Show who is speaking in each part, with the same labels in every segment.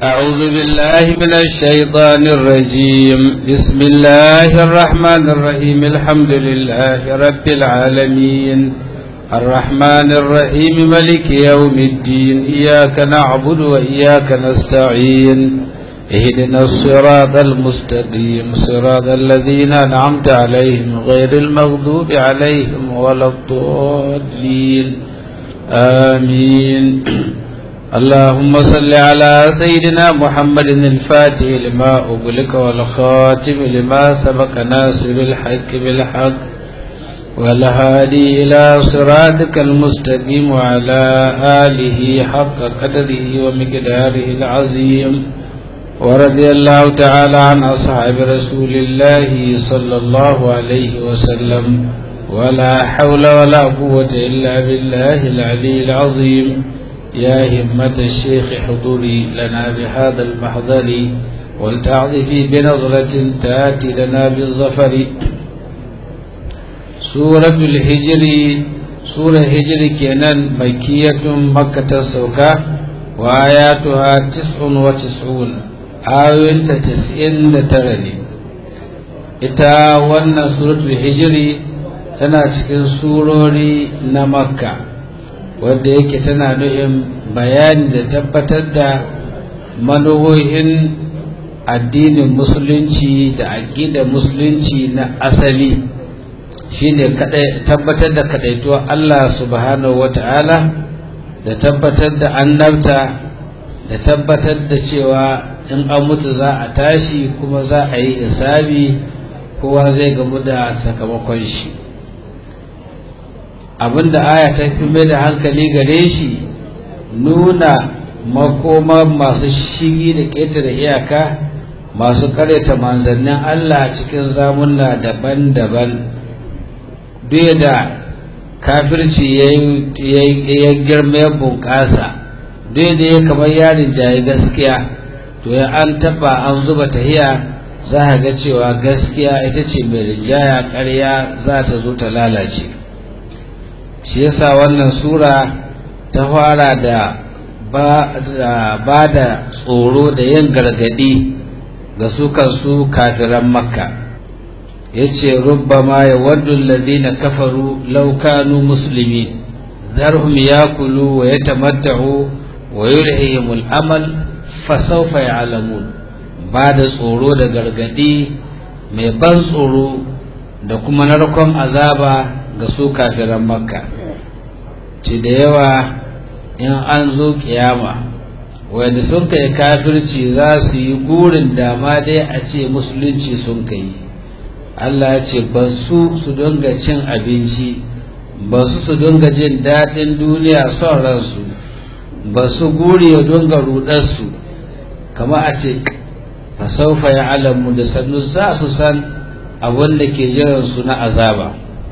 Speaker 1: أعوذ بالله من الشيطان الرجيم بسم الله الرحمن الرحيم الحمد لله رب العالمين الرحمن الرحيم ملك يوم الدين إياك نعبد وإياك نستعين اهدنا الصراط المستقيم صراط الذين أنعمت عليهم غير المغضوب عليهم ولا الضالين آمين اللهم صل على سيدنا محمد الفاتح لما أغلق والخاتم لما سبق ناصر الحق بالحق والهادي إلى صراطك المستقيم وعلى آله حق قدره ومقداره العظيم ورضي الله تعالى عن أصحاب رسول الله صلى الله عليه وسلم ولا حول ولا قوة إلا بالله العلي العظيم يا همة الشيخ حضوري لنا بهذا المحضر ولتعظفي بنظرة تأتي لنا بالظفر سورة الهجر سورة هجر كنان مكية مكة السوكة وآياتها تسع وتسعون آيوين تسعين ترني ita wannan suratul hijiri tana cikin surori na makka wadda yake tana nuhin bayani da tabbatar da manuhohin addinin musulunci da aƙidar musulunci na asali shine tabbatar da kadaituwar Allah subhanahu wata'ala da tabbatar da annabta da tabbatar da cewa in an mutu za a tashi kuma za a yi hisabi kowa zai gamu da sakamakon shi abinda aya ta fi mai da hankali gare shi nuna makoma masu shigi da ƙetare iyaka masu karyata manzannin Allah cikin zamunna daban-daban duk da kafirci ya girma ya bunƙasa duk da ya kamar yarin jaye gaskiya to ya an taɓa an zuba tahiya za a ga cewa gaskiya ita ce mai rinjaya ƙarya za ta zo ta lalace shi yasa wannan sura ta fara da ba da tsoro da yin gargadi ga su kansu kafiran makka ya ce rubbama ya waddun ladina kafaru laukanu musulmi zarhum ya kulu wa ya tamattahu wa yurhihimul amal fasaufa ya alamun ba da tsoro da gargadi mai ban tsoro da kuma narkon azaba ga su kafiran makka ce da yawa in an zo kiyama wanda sun kai kafirci za su yi gurin dama dai a ce musulunci sun kai Allah ya ce ba su su dinga cin abinci ba su su dinga jin daɗin duniya son ransu ba su guri ya dinga rudarsu kama a ce fasaufa ya alamu da sannu za su san abin da ke jiransu na azaba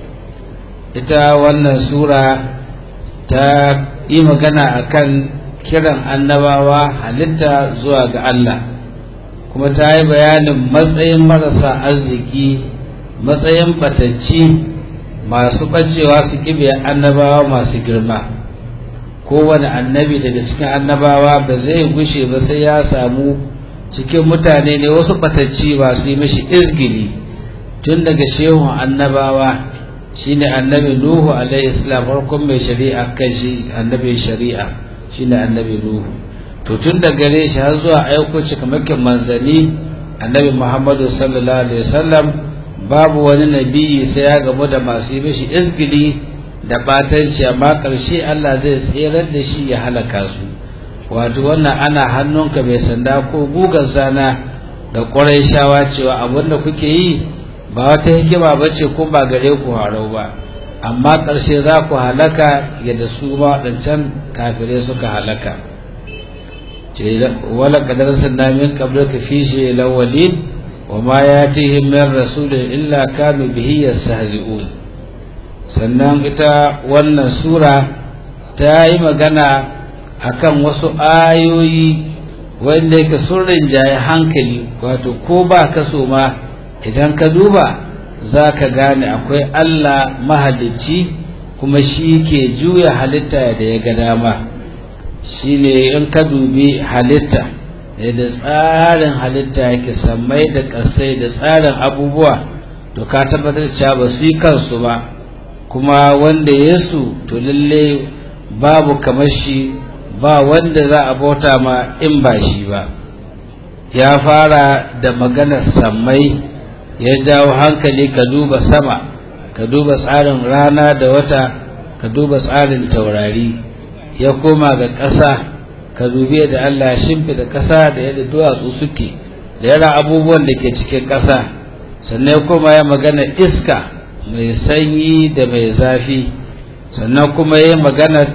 Speaker 1: ita wannan sura ta yi magana akan kiran annabawa halitta zuwa ga Allah kuma ta yi bayanin matsayin marasa arziki matsayin batacci masu bacewa su kibe annabawa masu girma kowane annabi daga cikin annabawa ba zai gushe ba sai ya samu cikin mutane ne wasu batacci ba su yi mashi izgili tun daga shehun annabawa shine annabi nuhu alaihi salam farkon mai shari'a kan shi annabi shari'a shine annabi nuhu to tun da gare shi har zuwa aiko cikamakin manzanni annabi muhammadu sallallahu alaihi wasallam babu wani nabi sai ya gamu da masu yi mishi izgili da batanci amma karshe Allah zai tserar da shi ya halaka su wato wannan ana hannunka mai sanda ko gugar zana da ƙwarai shawa cewa abin da kuke yi ba wata hikima ba ce ko ba gare ku harau ba amma ƙarshe za ku halaka yadda su ma waɗancan kafirai suka halaka ce wala kadar sanna min qabla ka fi shi lawalin wa ma yatihim min rasulin illa kanu bihi yastahzi'un sannan ita wannan sura ta yi magana akan wasu ayoyi wanda yake sun rinjaye hankali wato ko ba ka so ma idan ka duba za ka gane akwai Allah mahalicci kuma shi ke juya halitta da ya ga dama shi ne in ka dubi halitta da tsarin halitta yake sammai da ƙasai da tsarin abubuwa to ka tabbatar cewa ba su yi kansu ba kuma wanda yesu to lalle babu kamar shi ba wanda za a bauta ma in ba shi ba ya fara da maganar sammai ya jawo hankali ka duba sama ka duba tsarin rana da wata ka duba tsarin taurari ya koma ga ƙasa ka dubi da Allah ya shimfida ƙasa da yadda duwatsu suke da yara abubuwan da ke cikin ƙasa sannan kuma ya magana iska mai sanyi da mai zafi sannan kuma ya magana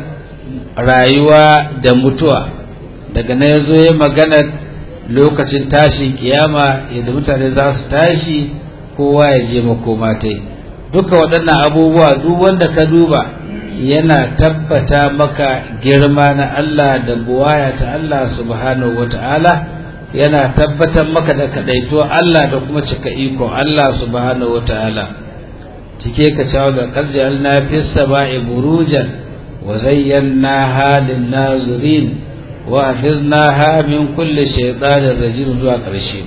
Speaker 1: rayuwa da mutuwa daga nan ya zo ya magana lokacin tashin kiyama yadda mutane za su tashi kowa ya je makoma ta duka waɗannan abubuwa duk wanda ka duba yana tabbata maka girma na Allah da buwaya ta Allah subhanahu wata'ala yana tabbatar maka da kadaito Allah da kuma cika iko Allah subhanahu wata'ala cike ka cewa da karjal na fi sama'i burujan wa zayyana halin nazirin wa hafiznaha min kulli shaytanin rajim zuwa ƙarshe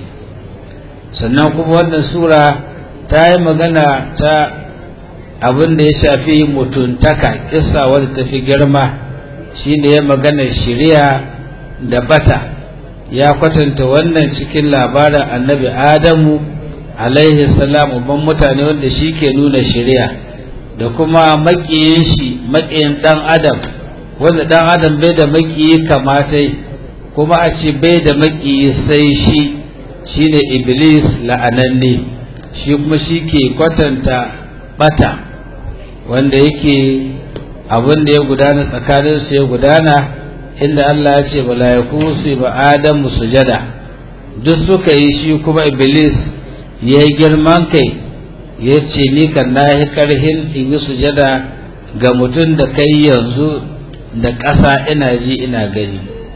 Speaker 1: sannan kuma wannan sura ta yi magana ta abin da ya shafi mutuntaka kissa wadda ta fi girma shine ya magana shiriya da bata ya kwatanta wannan cikin labarin annabi adamu alaihi salam uban mutane wanda shi ke nuna shiriya da kuma makiyin shi makiyin dan adam wanda dan adam bai da makiyi kamatai kuma a ce bai da makiyi sai shi shine iblis la'ananne shi kuma shi ke kwatanta bata wanda yake abin da ya gudana tsakanin su ya gudana inda Allah ya ce mala'iku su ba Adamu sujada duk suka yi shi kuma iblis ya yi girman kai ya ce ni kan na yi karhin in yi sujada ga mutum da kai yanzu da ƙasa ina ji ina gani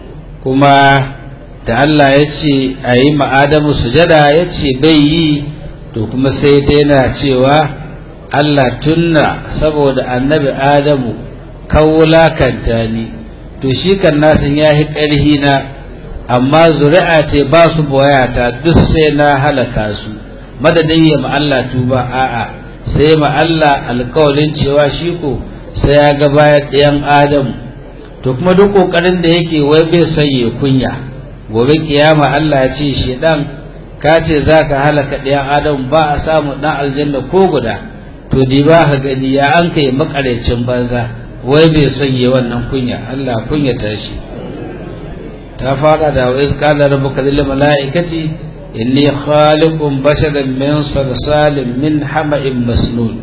Speaker 1: kuma da Allah ya ce a yi ma'adamu sujada ya ce bai yi to kuma sai dai na cewa Allah tunna saboda annabi Adamu kawulakanta ni to shi kan nasin ya yi ƙarhi na amma zuri'a ce ba su boyata duk sai na halaka su madadin ya Allah tuba a'a sai Allah alkawalin cewa shi ko sai ya ga bayan ɗayan Adamu to kuma duk ƙoƙarin da yake wai bai son ya kunya gobe kiyama Allah ya ce shi dan ka ce za ka halaka ɗayan Adamu ba a samu ɗan aljanna ko guda to di ba ka gani ya an kai makarecin banza wai bai son yi wannan kunya Allah kunya ta shi ta fara da wa izqala rabbuka lil malaikati inni khaliqun basharan min salsalin min hama'in masnun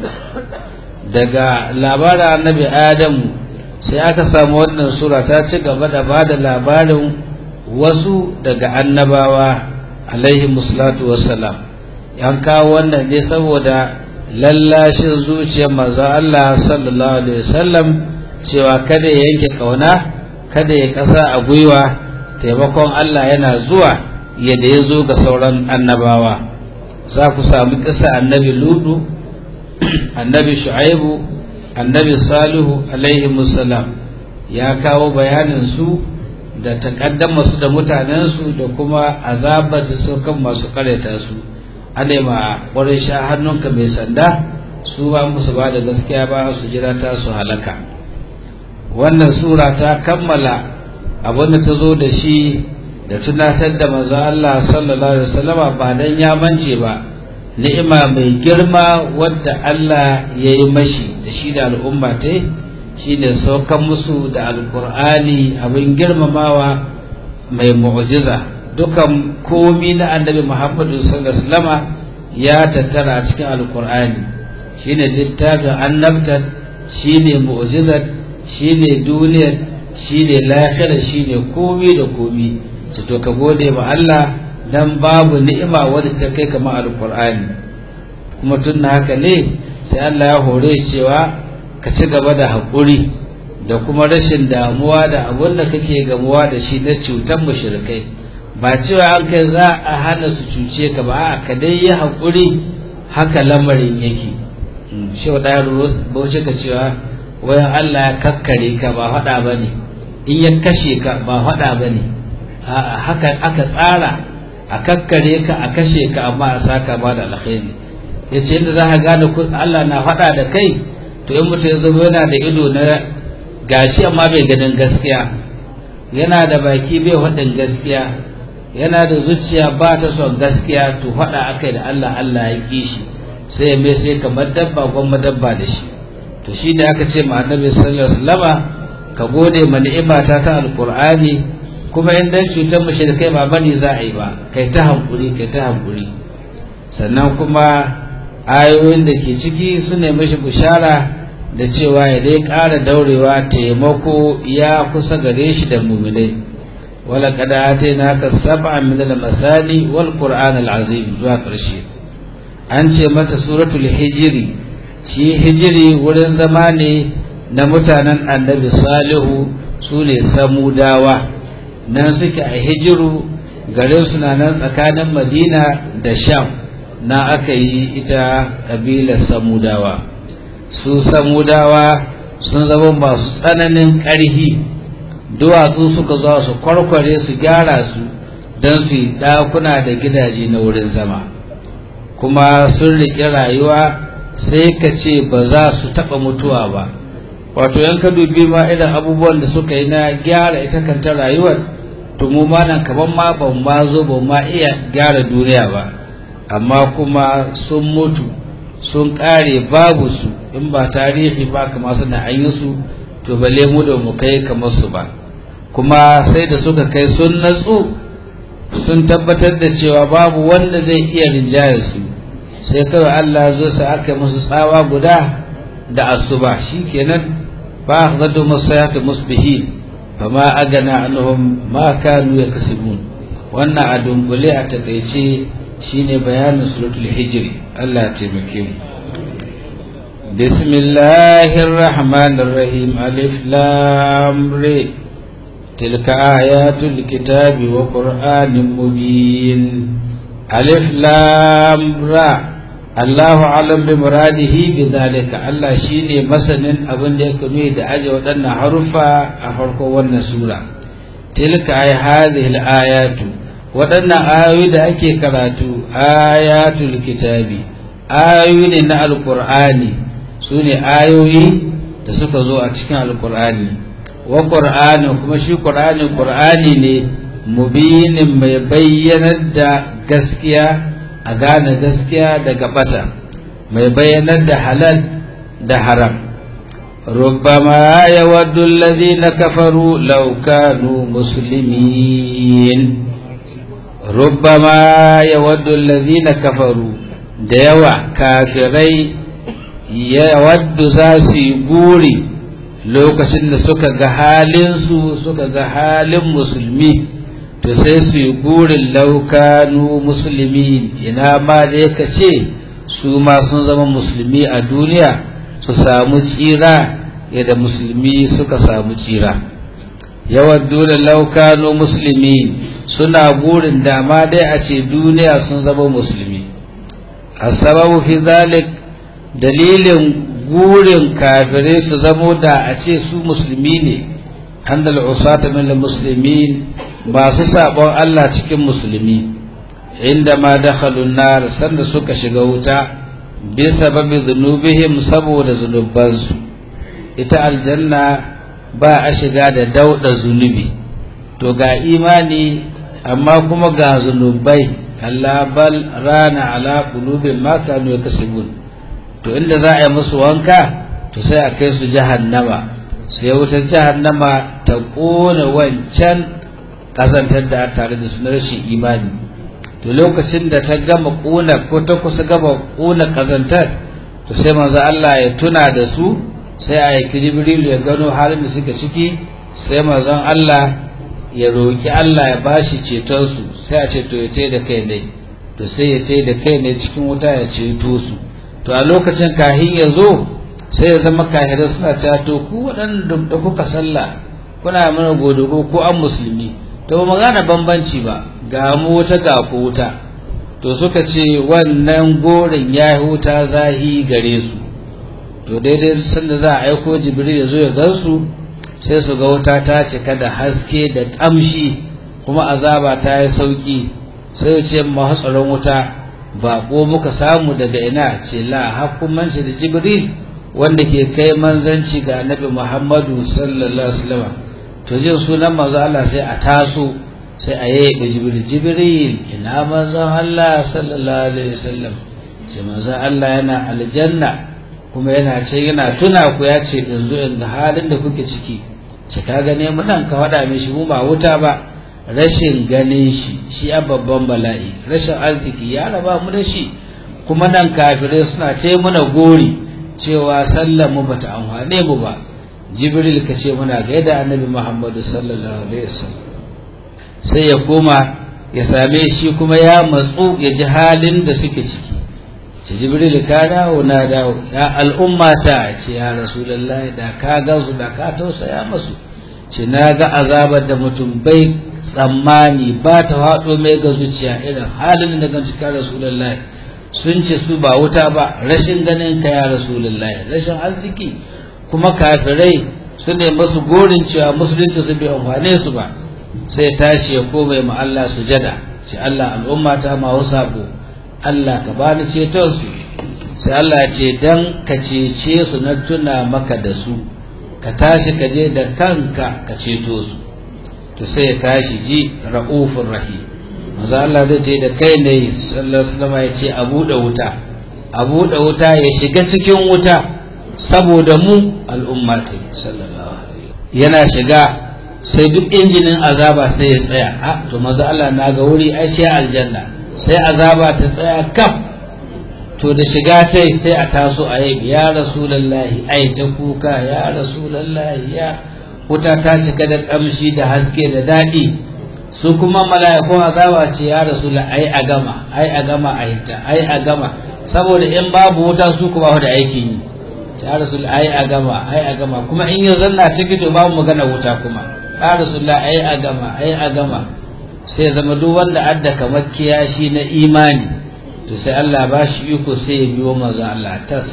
Speaker 1: daga labarin annabi adamu sai aka samu wannan sura ta ci gaba da bada labarin wasu daga annabawa alaihi musallatu wassalam yan kawo wannan ne saboda lallashin zuciyar manzo Allah sallallahu alaihi wasallam cewa kada ya yanke kauna kada ya kasa a gwiwa taimakon Allah yana zuwa yadda ya zo ga sauran annabawa za ku samu kisa annabi ludu annabi shu'aibu annabi salihu alaihi musallam ya kawo bayanin su da takaddama su da mutanensu da kuma azabar da su kan masu kareta su ana ma ƙwarin sha hannunka mai sanda su ba musu ba da gaskiya ba su jira ta su halaka wannan sura ta kammala abin da ta zo da shi da tunatar da maza Allah sallallahu alaihi wasallama ba dan ya mance ba ni'ima mai girma wadda Allah ya yi mashi da shi da al'umma ta shine saukan musu da alkur'ani abin girmamawa mai mu'jiza dukan komi na annabi muhammadu sallallahu alaihi wasallama ya tattara a cikin alkur'ani shine littafin annabtar shine mu'jizar shine duniyar shine lahira shine komi da komi su to ka gode ma Allah dan babu ni'ima wadda ta kai kama alkur'ani kuma tun haka ne sai Allah ya hore cewa ka ci gaba da haƙuri da kuma rashin damuwa da abin da kake gamuwa da shi na cutar mushrikai ba cewa an kai za a hana su cuce ka ba a ka dai yi haƙuri haka lamarin yake shi wa ɗaya bauchi ka cewa wayan Allah ya kakkare ka ba faɗa ba ne in ya kashe ka ba faɗa ba ne haka aka tsara a kakkare ka a kashe ka amma a saka ba da alkhairi ya ce inda za ka gane Allah na faɗa da kai to in mutum ya zama yana da ido na gashi amma bai ganin gaskiya yana da baki bai faɗin gaskiya yana da zuciya ba ta son gaskiya to faɗa akai da Allah Allah ya ƙi shi sai ya mai sai kamar dabba gwamma dabba da shi to shi da aka ce ma annabi sallallahu alaihi wasallama ka gode ma ni'imata ta alqur'ani kuma in dan cutar mushrikai ba bane za a yi ba kai ta hankuri kai ta hankuri sannan kuma ayoyin da ke ciki su ne mishi bishara da cewa ya dai ƙara daurewa taimako ya kusa gare shi da muminai wala kada atayna ka sab'a min al-masani wal qur'an al-azim zuwa ƙarshe an ce mata suratul hijri shi hijiri wurin zama ne na mutanen annabi salihu su ne samudawa nan suke a hijiru garin suna nan tsakanin madina da sham na aka yi ita ƙabilar samudawa su samudawa sun zama masu tsananin ƙarhi duwatsu suka zuwa su kwarkware su gyara su don su yi ɗakuna da gidaje na wurin zama kuma sun riƙe rayuwa sai ka ce ba za su taɓa mutuwa ba wato yan ka dubi ma irin abubuwan da suka yi na gyara ita kanta rayuwar to mu ma nan kaman ma ban ma zo ban ma iya gyara duniya ba amma kuma sun mutu sun ƙare babu su in ba tarihi ba kama suna an yi su to balle mu da mu kai kamar su ba kuma sai da suka kai sun natsu sun tabbatar da cewa babu wanda zai iya rinjayar su sai kawai Allah zo sa aka musu tsawa guda da asuba shikenan ba akhadhu musayatu musbihin fama agana anhum ma kanu yakasibun wannan a dunkule a takeice shine bayanin suratul hijr Allah ya taimake mu bismillahir rahmanir rahim alif lam ra tilka ayatul kitabi wa qur'anin mubin alif lam ra Allahu alam bi muradihi bi zalika Allah shine masanin abin da yake nuni da aje waɗannan harufa a farkon wannan sura tilka ay hadhihi ayatu waɗannan ayoyi da ake karatu ayatul kitabi ayoyi ne na alqur'ani sune ayoyi da suka zo a cikin alqur'ani wa qur'ani kuma shi qur'ani qur'ani ne mubinin mai bayyanar da gaskiya a gane gaskiya daga bata mai bayyanar da halal da haram ربما يود الذين كفروا لو كانوا مسلمين ربما يود الذين كفروا ديوا كافري يود زاسي بوري lokacin da suka ga halinsu suka ga halin musulmi to sai su yi burin laukanu musulmi ina ma da ka ce su ma sun zama musulmi a duniya su samu tsira yadda musulmi suka samu tsira yawan dole laukanu musulmi suna burin dama dai a ce duniya sun zama musulmi a sababu fi zalik dalilin gurin kafirai su zamo da a ce su musulmi ne annal usata min muslimin masu sabon Allah cikin musulmi inda ma dakhalun nar sanda suka shiga wuta bi sababi zunubihim saboda zunubansu ita aljanna ba a shiga da dauda zunubi to ga imani amma kuma ga zunubai kalla bal rana ala qulubin ma kanu yakasibun to inda za a yi musu wanka to sai a kai su jahannama sai wutar jahannama ta kona wancan kazantar da tare da su na rashin imani to lokacin da ta gama kona ko ta kusa gama kona kazantar to sai manzo Allah ya tuna da su sai a yi jibril ya gano halin da suka ciki sai manzon Allah ya roki Allah ya bashi ceton su sai a ce to ya tai da kai ne to sai ya tai da kai ne cikin wuta ya ceto su to a lokacin kahin ya zo sai ya zama kahirai suna cewa to ku waɗanda da kuka sallah kuna mana godogo ko an musulmi to ba magana bambanci ba ga mu wuta ga ku wuta to suka ce wannan gorin ya huta zahi gare su to daidai sanda za a aiko jibril ya zo ya gansu sai su ga wuta ta cika da haske da ƙamshi kuma azaba ta yi sauki sai ce masu tsaron wuta ba ko muka samu daga ina ce la hakumanci da jibril wanda ke kai manzanci ga annabi muhammadu sallallahu alaihi wasallam to jin sunan manzo Allah sai a taso sai a yaye jibril jibril ina manzon Allah sallallahu alaihi wasallam ce manzon Allah yana aljanna kuma yana ce yana tuna ku ya ce in zo in ga halin da kuke ciki ce ka gane mu nan ka faɗa mishi mu ba wuta ba rashin ganin shi shi a babban bala'i rashin arziki ya raba mu da shi kuma nan kafirai suna ce muna gori cewa sallar mu bata amfane mu ba jibril ka ce muna gaida annabi muhammadu sallallahu alaihi wasallam sai ya koma ya same shi kuma ya matsu ya ji halin da suke ciki ce jibril ka dawo na dawo ya al'umma ta ce ya rasulullahi da ka gansu da ka tausaya masu ce na ga azabar da mutum bai tsammani ba ta faɗo mai ga zuciya irin halin da gan cikin rasulullahi sun ce su ba wuta ba rashin ganin ka ya rasulullahi rashin arziki kuma kafirai su ne masu gorin cewa musulunci su bai amfane su ba sai tashi ya komai ma Allah sujada ce Allah al'umma ta ma sabo Allah ka bani ceton su sai Allah ya ce dan ka cece su na tuna maka da su ka tashi ka je da kanka ka ceto su to sai ya tashi ji ra'ufur rahim manzo Allah zai ce da kai ne sallallahu alaihi wasallam ya ce a buɗe wuta a buɗe wuta ya shiga cikin wuta saboda mu al'umma ta sallallahu alaihi yana shiga sai duk injinin azaba sai ya tsaya a to manzo Allah na ga wuri ai sai aljanna sai azaba ta tsaya kaf to da shiga tai sai a taso a yi ya rasulullahi ai ta kuka ya rasulullahi ya wuta ta cika da kamshi da haske da daɗi su kuma mala'ikun azaba ce ya rasu ai a gama ai a gama a hita ai a gama saboda in babu wuta su kuma da aikin yi ya rasu ai a gama ai a gama kuma in yau zanna ciki to babu magana wuta kuma ya rasu ai a gama ai a gama sai zama duk wanda adda kamar kiyashi na imani to sai Allah ba shi iko sai ya biyo manzon Allah ta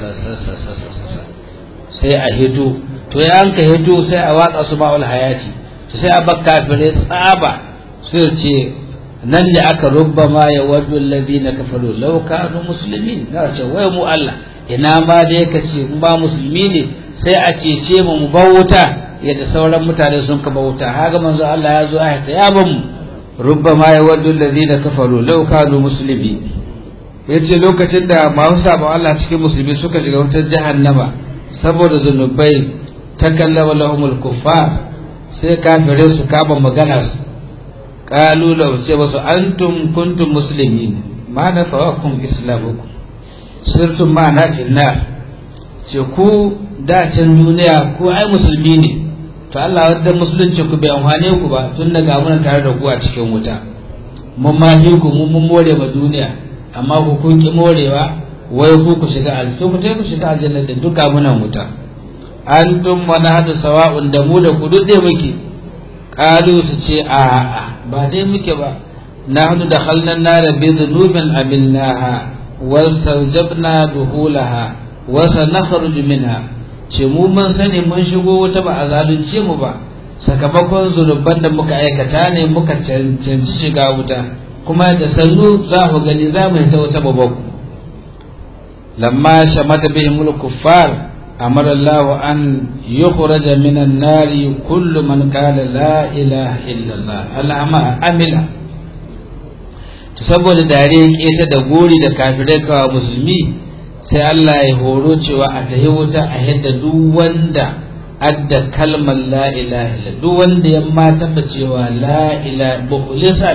Speaker 1: sai a hito to ya anka hito sai a watsa su ba'ul hayati to sai a bakka fire tsaba sai ce nan da aka rubba ma ya waddu alladhina kafaru law kanu muslimin na ce wai mu Allah ina ma da yake ce mu ba musulmi ne sai a cece mu mu bauta yadda sauran mutane sun ka bauta haga manzo Allah ya zo a ta ya ban mu rubba ma ya waddu alladhina kafaru law kanu muslimin yace lokacin da masu sabon Allah cikin musulmi suka shiga wutar jahannama saboda zunubai takallama lahumul kuffar sai kafirai su kama magana su qalu law ce wasu antum kuntum muslimin ma nafawakum islamukum sirtum ma na finnar ce ku da can duniya ku ai musulmi ne to Allah wadda musulunci ku bai amfane ku ba tun daga muna tare da ku a cikin wuta mun ma ku mun mun more ma duniya amma ku kun ki morewa wai ku ku shiga aljanna ku ku shiga aljanna da duka muna wuta antum wa nahnu sawa'un da mu da ku duk dai muke qalu su ce a a ba dai muke ba nahnu dakhalna an-nar bi dhunubin amilnaha wastarjabna duhulaha wa sanakhruj minha ce mu mun sani mun shigo wuta ba a zalunce mu ba sakamakon zunuban da muka aikata ne muka cancanci shiga wuta kuma da sannu za ku gani za mu ta wuta babaku lamma shamata bihimul kuffar أمر الله أن يخرج من النار كل من قال لا إله إلا الله الأعمى أملا saboda dare keta da gori da kafirai kawa musulmi sai Allah ya horo cewa a tahi wuta a yadda duk wanda adda kalmar la ilaha illa duk wanda ya ma taba cewa la ilaha mukhlisan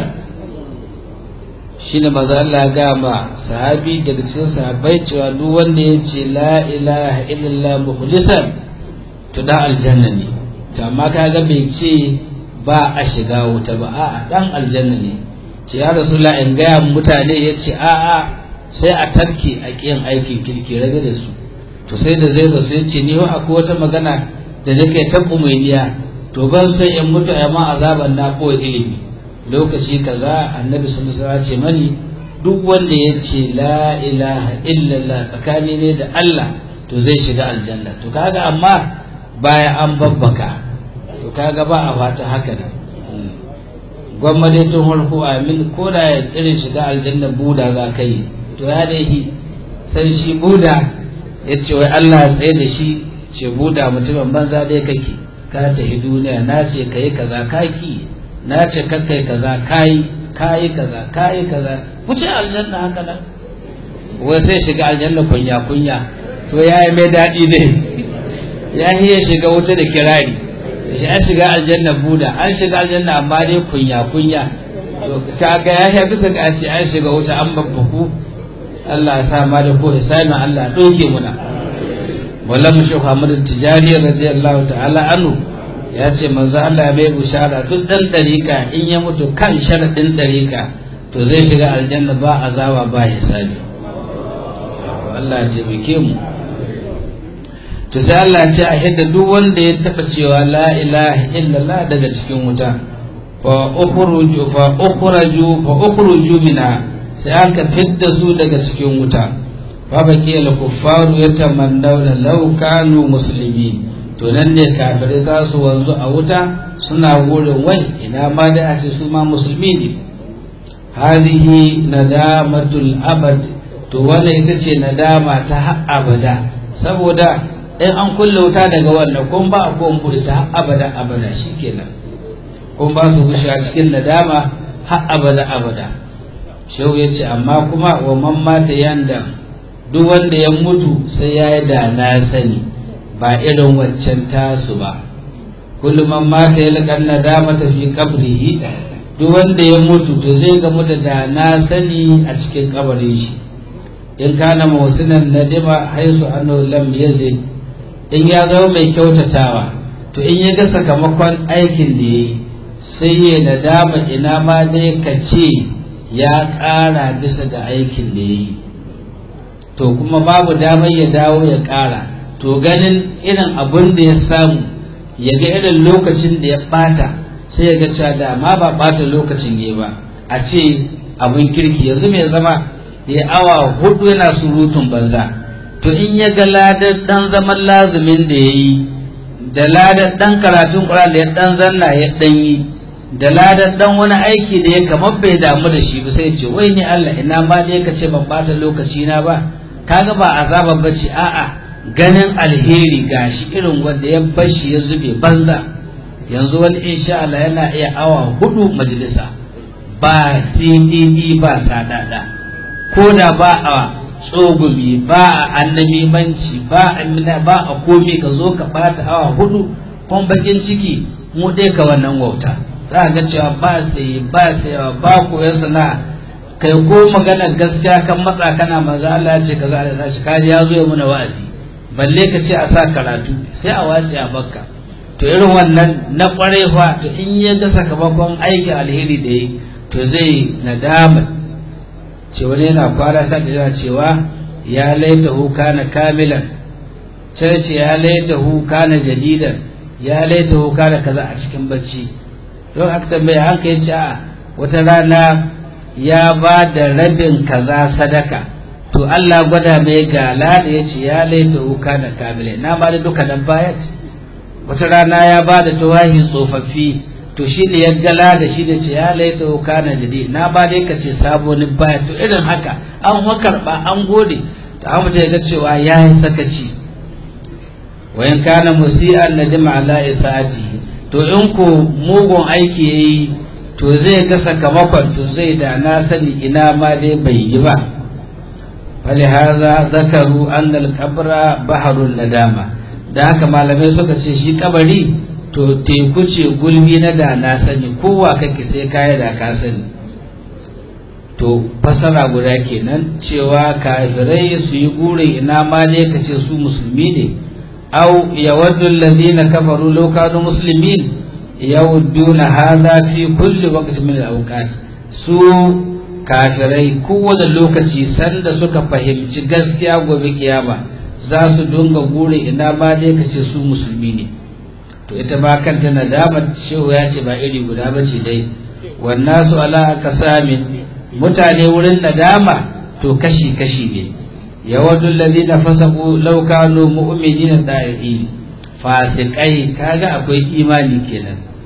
Speaker 1: shine maza Allah ga ma sahabi daga cikin sahabbai cewa duk wanda ya ce la ilaha illallah mukhlisan to da aljanna ne to amma kaga bai ce ba a shiga wuta ba a'a dan aljanna ne ce ya rasulullah in gaya mutane ya ce a'a sai a tarke a kiyan aikin kirki rabe da su to sai da zai rasu ya ce ni wa akwai wata magana da nake tabbu mai niya to ban san in mutu amma azaban na ko ilimi lokaci kaza annabi sun ce mani duk wanda ya ce la ilaha illallah tsakani ne da Allah to zai shiga aljanna to kaga amma baya an babbaka to kaga ba a fata haka ne gwamma dai tun harko amin ko da ya irin shiga aljanna buda za ka yi to ya dai sai shi buda ya ce wai Allah ya tsaye da shi ce buda mutumin banza dai kake ka tafi duniya na ce ka yi kaza kaki na ce ka kai kaza kayi kayi kaza kayi kaza wuce aljanna haka nan wai sai shiga aljanna kunya kunya to ya yi mai daɗi ne ya ya shiga wuta da kirari shi an shiga aljanna buda an shiga aljanna amma dai kunya kunya to kaga ya ya bisa ga ce an shiga wuta an babbaku Allah ya sa ma da ko hisabi Allah doke muna wallan shi Muhammad Tijari radiyallahu ta'ala anhu ya ce manzo Allah bai bushara duk dan dariƙa in ya mutu kan sharadin dariƙa to zai shiga aljanna ba azaba ba hisabi Allah ya taimake mu to sai Allah ya ce a hidda duk wanda ya taba cewa la ilaha illallah daga cikin wuta fa ukhruju fa ukhraju fa ukhruju minha sai aka fidda su daga cikin wuta fa baki al kuffaru yatamannawna law kanu muslimin to nan ne kafirai za su wanzu a wuta suna wurin wai ina ma da a ce su ma musulmi ne hadhihi nadamatul abad to wannan ita ce nadama ta har abada saboda in an kulle wuta daga wannan kun ba a kun bude ta har abada abada shikenan kun ba su gushe a cikin nadama har abada abada shehu ya ce amma kuma wa man mata yanda duk wanda ya mutu sai ya yi da na sani ba irin waccan tasu ba kullum man mata ya laƙar nadama ta fi kabrihi duk wanda ya mutu to zai gamu da da na sani a cikin kabarin shi in kana mawsinan nadima haisu annahu lam yazid in ya zama mai kyautatawa to in ya ga sakamakon aikin da yayi sai ya nadama ina ma dai ka ce ya ƙara bisa ga aikin da yayi to kuma babu damar ya dawo ya ƙara to ganin irin abun da ya samu ya ga irin lokacin da ya ɓata sai ya ga cewa da ma ba ɓata lokacin ya ba a ce abin kirki yanzu mai zama ya awa hudu yana surutun banza to in ya ga ladar dan zaman lazumin da ya yi da ladar dan karatun ƙura da ya dan zanna ya dan yi da ladar dan wani aiki da ya kamar bai damu da shi ba sai ce wai ni Allah ina ma dai ka ce ban bata lokaci na ba kaga ba azaba bace a'a ganin alheri gashi irin wanda ya bar shi ya zube banza yanzu wani insha Allah yana iya awa hudu majalisa ba CDD ba sadada ko da ba a tsogumi ba a annabimanci ba a ba a komi ka zo ka bata awa hudu kun bakin ciki mu dai ka wannan wauta za ga cewa ba sai ba sai ba koyon sana'a kai ko magana gaskiya kan matsa kana maza Allah ya ce kaza Allah ya ce kaji ya zo ya muna wa'azi balle ka ce a sa karatu sai a wace a bakka to irin wannan na kware fa to in ya ga sakamakon aikin alheri da yi to zai nadama ce wani yana kwara sa da cewa ya laita hu kana kamilan sai ce ya laita hu kana jadidan ya laita hu kana kaza a cikin bacci don aka tambaya an kai ce a wata rana ya ba da rabin kaza sadaka to Allah gwada mai gala da ya ce ya laita hu kana kamilan na ba da duka nan bayat wata rana ya ba da tawahi tsofaffi to shi ne ya gala da shi da ce ya laita wuka na jadi na ba dai ka ce sabonin baya to irin haka an karɓa an gode to an mutu ya ga cewa ya yi sakaci wayan kana musi'an nadima ala isa'ati to in ko mugun aiki yayi to zai ga sakamakon to zai da na sani ina ma dai bai yi ba falihaza zakaru annal kabra baharun nadama da haka malamai suka ce shi kabari to teku ce gulbi na da na sani kowa kake sai kaya da ka sani to fasara guda kenan cewa kafirai su yi gurin ina ma ne ka ce su musulmi ne au yawaddu alladhina kafaru law kanu muslimin yawadduna hadha fi kulli waqtin min al-awqat su kafirai kowane lokaci sanda suka fahimci gaskiya gobe kiyama za su dunga gurin ina ma ne ka ce su musulmi ne to ita ba kanta nadamar shehu ya ce ba iri guda ba ce dai wannan su ala kasamin mutane wurin nadama to kashi-kashi ne yawadun lalina fasaku laukano mu'minin da'i fasikai kaga akwai imani kenan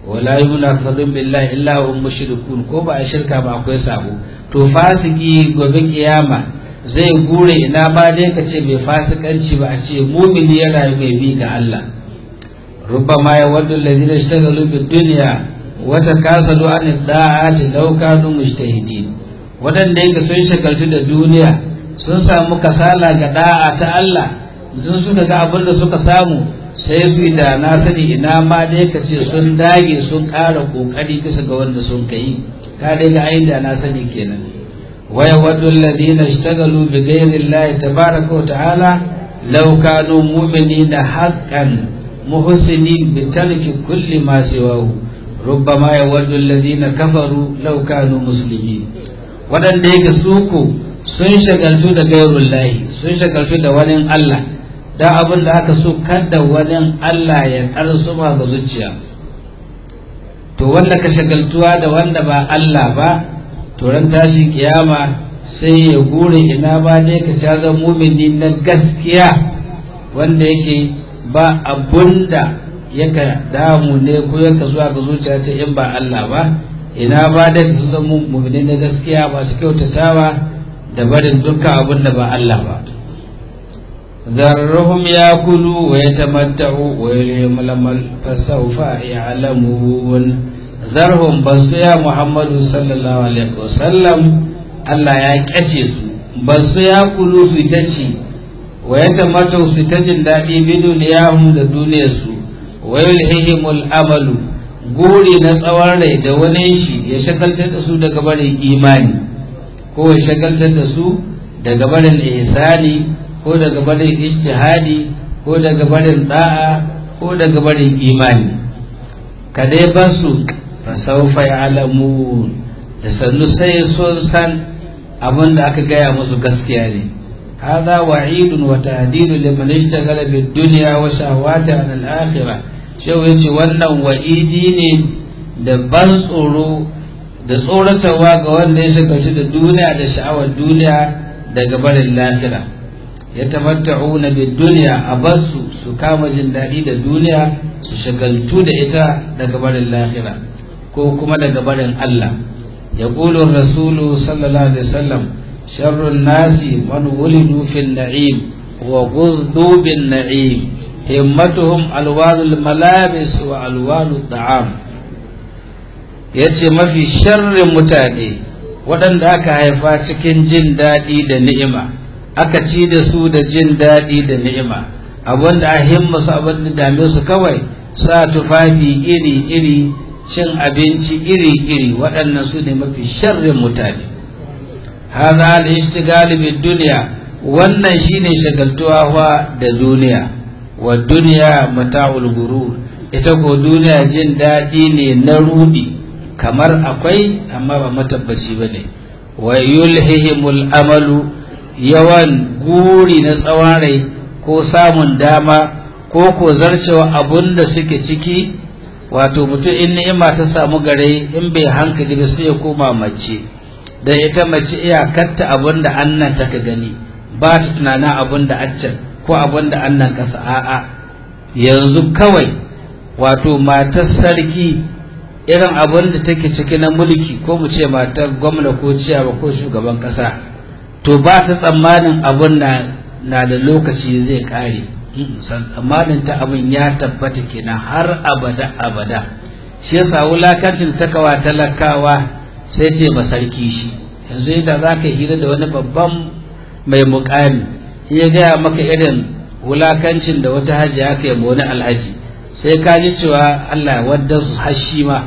Speaker 1: wala yumna kadhum billahi illa hum mushrikun ko ba a shirka ba akwai sabo to fasiki gobe kiyama zai gure ina ba dai ka ce bai fasikanci ba a ce mumini ya rayu mai bi ga Allah ربما يود الذين اشتغلوا بالدنيا وتكاسلوا عن الطاعات لو كانوا مجتهدين waɗanda yake sun shagaltu da duniya sun samu kasala ga da'a ta Allah sun suka ga abin da suka samu sai su da na sani ina ma dai ka ce sun dage sun ƙara ƙoƙari bisa ga wanda sun kai ka dai ga ayin da na sani kenan waya waddu alladhina ishtagalu bi ghayri Allah tabaraka wa ta'ala law kanu mu'minina haqqan محسنين بترك كل ما سواه ربما يود الذين كفروا لو كانوا مسلمين waɗanda yake suku sun shagaltu da gairun lahi sun shagaltu da wani Allah da abin da aka so kada wani Allah ya ƙarsu ma ga zuciya to wanda ka shagaltuwa da wanda ba Allah ba to ran tashi kiyama sai ya gure ina ba dai ka caza mumini na gaskiya wanda yake ba abunda yaka damu ne ko yaka zuwa ga zuciya ta in ba Allah ba ina ba da su zama mu'mini na gaskiya ba su kyautatawa da barin dukkan abin da ba Allah ba ذرهم ياكلوا ويتمتعوا ويلهم الامل فسوف يعلمون ذرهم بس يا محمد صلى الله عليه وسلم الله يا كace su bas ya kulu su tace wa yatamattu su ta jin daɗi bi duniyahum da duniyarsu wa yulhihimul amalu guri na tsawon rai da wani shi ya shagaltar da su daga barin imani ko ya shagaltar da su daga barin ihsani ko daga barin ijtihadi ko daga barin da'a ko daga barin imani kadai ba su fasaufa ya'lamun da sannu sai sun san abin da aka gaya musu gaskiya ne هذا وعيد وتهديد لمن اشتغل بالدنيا وشهواتها عن الآخرة شو يجي wannan wa'idi ne da ban tsoro da tsoratarwa ga wanda ya shagaltu da duniya da sha'awar duniya daga barin lahira ya tamatta'una bid dunya a basu su kama jin daɗi da duniya su shagaltu da ita daga barin lahira ko kuma daga barin Allah ya rasulu sallallahu alaihi wasallam شر الناس من ولدوا في النعيم وغذوا بالنعيم همتهم ألوان الملابس وألوان الطعام yace mafi sharrin mutane waɗanda aka haifa cikin jin daɗi da ni'ima aka ci da su da jin daɗi da ni'ima abinda a himma su abin da dame su kawai sa tufafi iri-iri cin abinci iri-iri waɗannan su ne mafi sharrin mutane هذا الاشتغال بالدنيا wannan shine shagaltuwa fa da duniya wa duniya mata'ul gurur ita ko duniya jin daɗi ne na rudi kamar akwai amma ba matabbaci bane wa yulhihimul amalu yawan guri na tsawon rai ko samun dama ko ko zarcewa abun da suke ciki wato mutum in ni'ima ta samu gare in bai hankali ba sai ya koma mace da ita mace iyakarta abin da annan ta ka gani ba ta tunanin abin da accan ko abin da annan kasa a'a yanzu kawai wato matar sarki irin abin da take ciki na mulki ko mu ce matar gwamna ko ciyawa ko shugaban kasa to ba ta tsammanin abin na da lokaci zai kare tsammanin ta abin ya tabbata kenan har abada abada shi yasa wulakancin takawa talakawa sai ce ma sarki shi yanzu yadda za ka hira da wani babban mai mukami ya gaya maka irin wulakancin da wata hajji aka yi wani alhaji sai ka ji cewa Allah wadda su hashi ma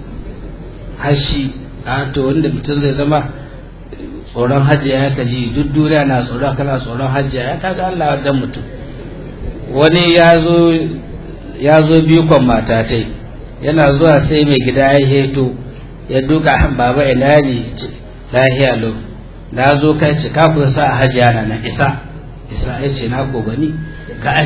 Speaker 1: hashi a to wanda mutum zai zama tsoron hajji ya ka ji duk duniya na tsoron kana tsoron hajji ya kaga Allah wadda mutum wani ya zo bikon matatai yana zuwa sai mai gida ya heto ya duka baba ina ne lahiya lo na zo kai ce ka ku sa hajiya na na isa isa ya ce na ko gani ka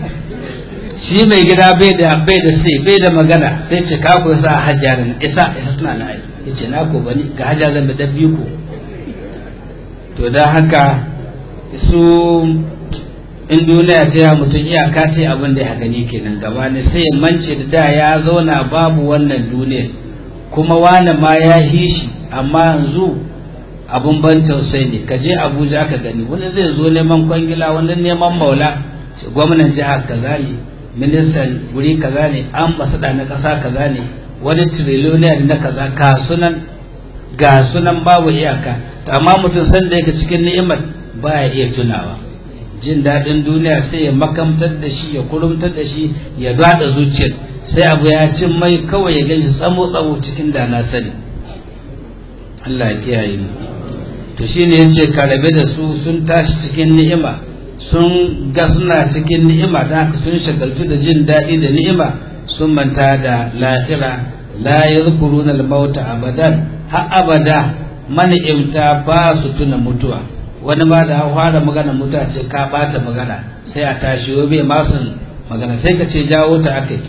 Speaker 1: shi mai gida bai da bai da sai bai da magana sai ce ka ku sa hajiya na isa isa suna na ai ya ce na ko gani ga hajiya zan da biyu ko to dan haka su in duniya ta ya mutum iyaka ta abin da ya gani kenan gaba ne sai ya mance da da ya zauna babu wannan duniya kuma wani ma ya hishi amma yanzu abun ban tausayi ne ka je abuja ka gani wani zai zo neman kwangila wani neman maula gwamnan jihar kaza ne ministan guri kaza ne an basada na kasa kaza ne wani trillion na kaza ka sunan ga sunan babu iyaka to amma mutum san da yake cikin ni'imar baya iya tunawa jin daɗin duniya sai ya makamtar da shi ya kurumtar da shi ya dada zuciyar sai abu ya cin mai kawai ya ganshi tsamo tsamo cikin da na sani Allah ya kiyaye mu to shine yace ka rabe da su sun tashi cikin ni'ima sun ga suna cikin ni'ima da haka sun shagaltu da jin daɗi da ni'ima sun manta da lahira la yadhkuruna al-mauta abadan har abada mani'imta ba su tuna mutuwa wani ma da fara magana mutuwa ce ka bata magana sai a tashi bai ma sun magana sai ka ce jawo ta akai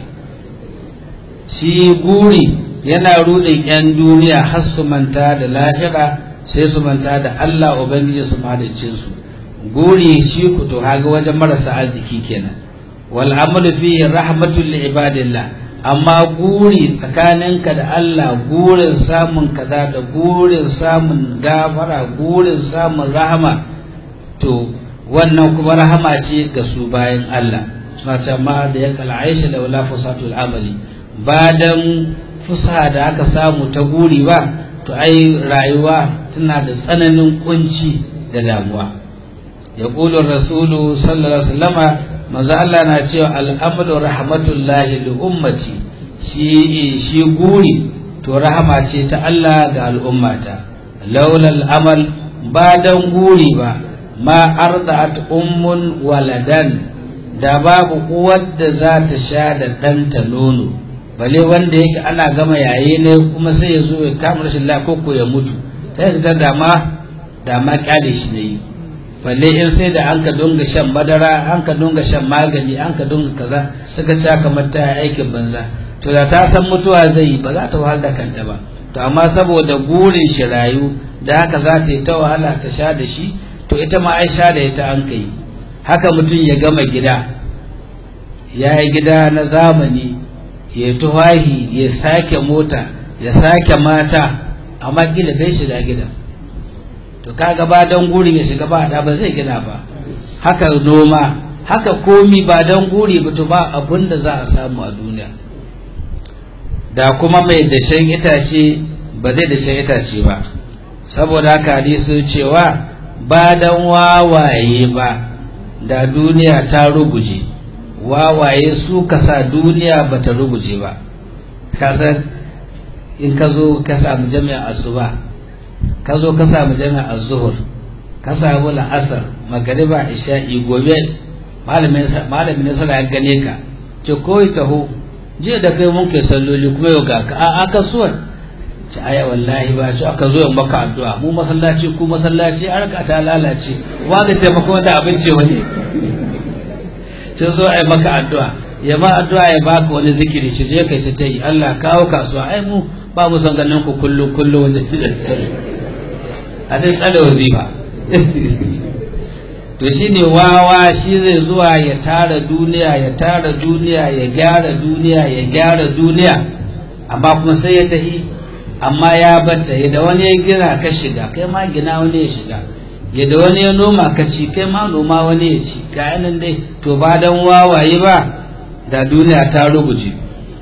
Speaker 1: shi guri yana rudin yan duniya har su manta da lahira sai su manta da Allah ubangiji su madacin su guri shi ku to haga wajen marasa arziki kenan wal amalu fi rahmatul li ibadillah amma guri tsakaninka da Allah gurin samun kaza da gurin samun gafara gurin samun rahama to wannan kuma rahama ce ga su bayan Allah suna ce ma da ya kala aisha da wala fusatul amali ba dan fusa da aka samu ta guri ba to ai rayuwa tana da tsananin kunci da damuwa ya rasulu sallallahu alaihi wasallama manzo Allah na cewa al'amalu rahmatullahi li ummati shi shi guri to rahama ce ta Allah ga al'ummata laula al'amal ba dan guri ba ma arda'at ummun waladan da babu uwar da za ta sha da ɗanta nono bale wanda yake ana gama yaye ne kuma sai ya zo ya kama rashin lafiya ko ya mutu sai ta dama dama kyale shi ne balle in sai da an ka dunga shan madara an ka dunga shan magani an ka dunga kaza suka ci kamar ta aikin banza to da ta san mutuwa zai yi ba za ta wahala da kanta ba to amma saboda gurin shi rayu da haka za ta yi ta wahala ta sha da shi to ita ma ai sha da ita an kai haka mutum ya gama gida ya yi gida na zamani ya tuwahi ya sake mota ya sake mata amma gida bai shiga gidan to kaga ba don guri ya shiga ba da ba zai gina ba haka noma haka komi ba don guri ba to ba abun da za a samu a duniya da kuma mai dashen itace ba zai dashen itace ba saboda haka hadisi cewa ba don wawaye ba da duniya ta ruguje wawaye su kasa duniya ba ta ruguje ba kasar in ka zo ka samu jami'a asuba ka zo ka samu jami'a zuhur ka samu la'asar magariba isha'i gobe malamin ne sana ya gane ka ce koyi taho jiya da kai mun kai salloli kuma yau ga ka a kasuwar ce aya wallahi ba ce aka zo yin maka addu'a mu masallaci ku masallaci an raka ta lalace wa ga taimako wanda abinci wani ce zo ai maka addu'a ya ma addu'a ya baka wani zikiri shi je kai ta yi Allah kawo kasuwa ai mu ba mu son ganin ku kullu kullu wanda a dai tsada wazifa to shi ne wawa shi zai zuwa ya tara duniya ya tara duniya ya gyara duniya ya gyara duniya amma kuma sai ya tahi amma ya batta yadda wani ya gina ka shiga kai ma gina wani ya shiga yadda wani ya noma ka ci kai ma noma wani ya ci ga yanan dai to ba dan wawaye ba da duniya ta ruguje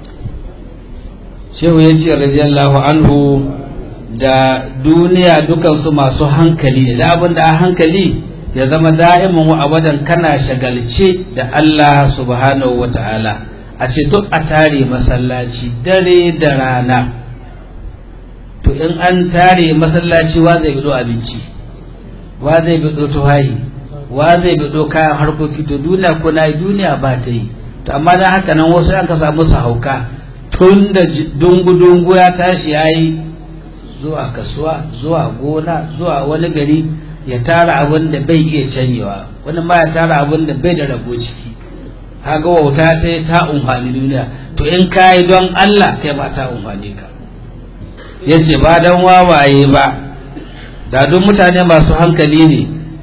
Speaker 1: shehu ya ce radiyallahu anhu da duniya dukansu masu hankali da abin da a hankali ya zama da'imin wa abadan kana shagalce da Allah subhanahu wa ta'ala a ce duk a tare masallaci dare da rana to in an tare masallaci wa zai bido abinci wa zai bido tuhahi wa zai bido kayan harkoki to duniya ko na duniya ba ta yi to amma dan haka nan wasu an ka samu su hauka tun da dungu-dungu ya tashi ya yi zuwa kasuwa zuwa gona zuwa wani gari ya tara abin da bai iya canyewa wani ma ya tara abin da bai da rabo ciki haka wauta ta ta umfani duniya to in ka yi don Allah kai ma ta umfani ka ya ce ba don wawaye ba da duk mutane masu hankali ne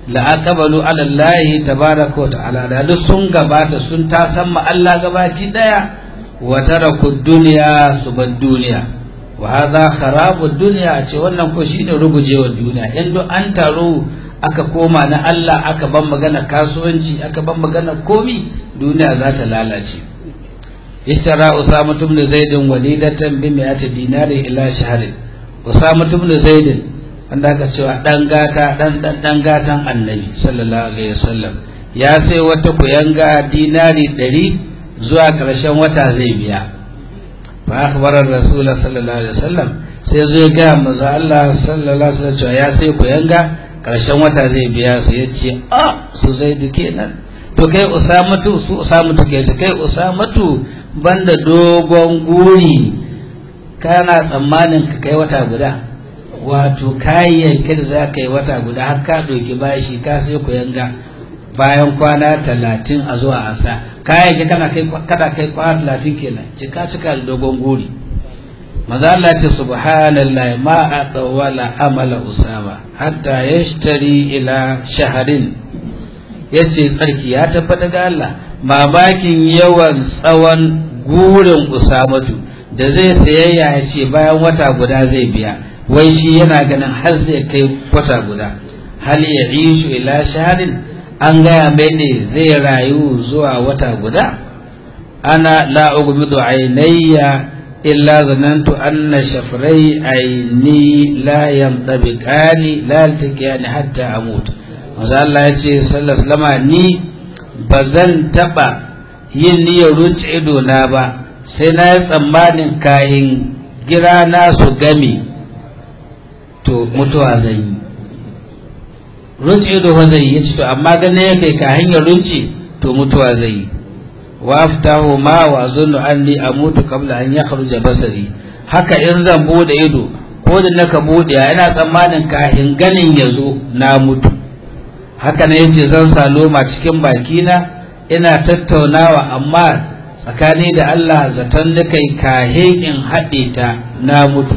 Speaker 1: la'aqabalu ala Allah tabaraka wa ta'ala da duk sun gabata sun ta san ma Allah gabaci daya wa taraku dunya su bar duniya wa hadha kharabu dunya ce wannan ko shine rugujewar duniya in duk an taro aka koma na Allah aka ban magana kasuwanci aka ban magana komi duniya za ta lalace ishtara usama ibn zaid walidatan bi mi'ati dinari ila shahrin usama ibn zaid wanda aka cewa dan gata dan dan dan gatan annabi sallallahu alaihi wasallam ya sai wata kuyanga dinari 100 zuwa karshen wata zai biya fa akhbara rasul sallallahu alaihi wasallam sai zai ga manzo Allah sallallahu alaihi wasallam cewa ya sai kuyanga karshen wata zai biya su yace a su zaidu kenan to kai usamatu su usamatu kai kai usamatu banda dogon guri kana tsammanin ka kai wata guda wato kayayyakin da za ka yi wata guda har ka ɗauki bashi ka sai ku yanga bayan kwana talatin a zuwa asa kayayyaki kana kai kada kai kwana talatin kenan cika cika da dogon guri maza Allah ce subhanallah ma a tsawala amala usama hatta yashtari ila shaharin yace tsarki ya tabbata ga Allah mamakin yawan tsawon gurin usamatu da zai sayayya ya ce bayan wata guda zai biya wai shi yana ganin har zai kai wata guda hal ya ishu ila shaharin an gaya mai ne zai rayu zuwa wata guda ana la ugmidu ainayya illa zanantu anna shafrai aini la yantabiqani la yaltaqiyani hatta amut manzo Allah ya ce sallallahu alaihi ni bazan taba yin niyyar runci ido na ba sai na yi tsammanin kayan gira na su game to mutuwa zai yi runci ido ba zai yi to amma gane ya kai ka hanyar runci to mutuwa zai yi waftahu ma wa zunnu anni amutu qabla an yakhruja basari haka in zan bude ido ko da naka bude ina tsammanin kahin ganin yazo na mutu haka ne yace zan sa loma cikin bakina ina tattaunawa amma tsakani da Allah zaton da kai kahin in haɗe ta na mutu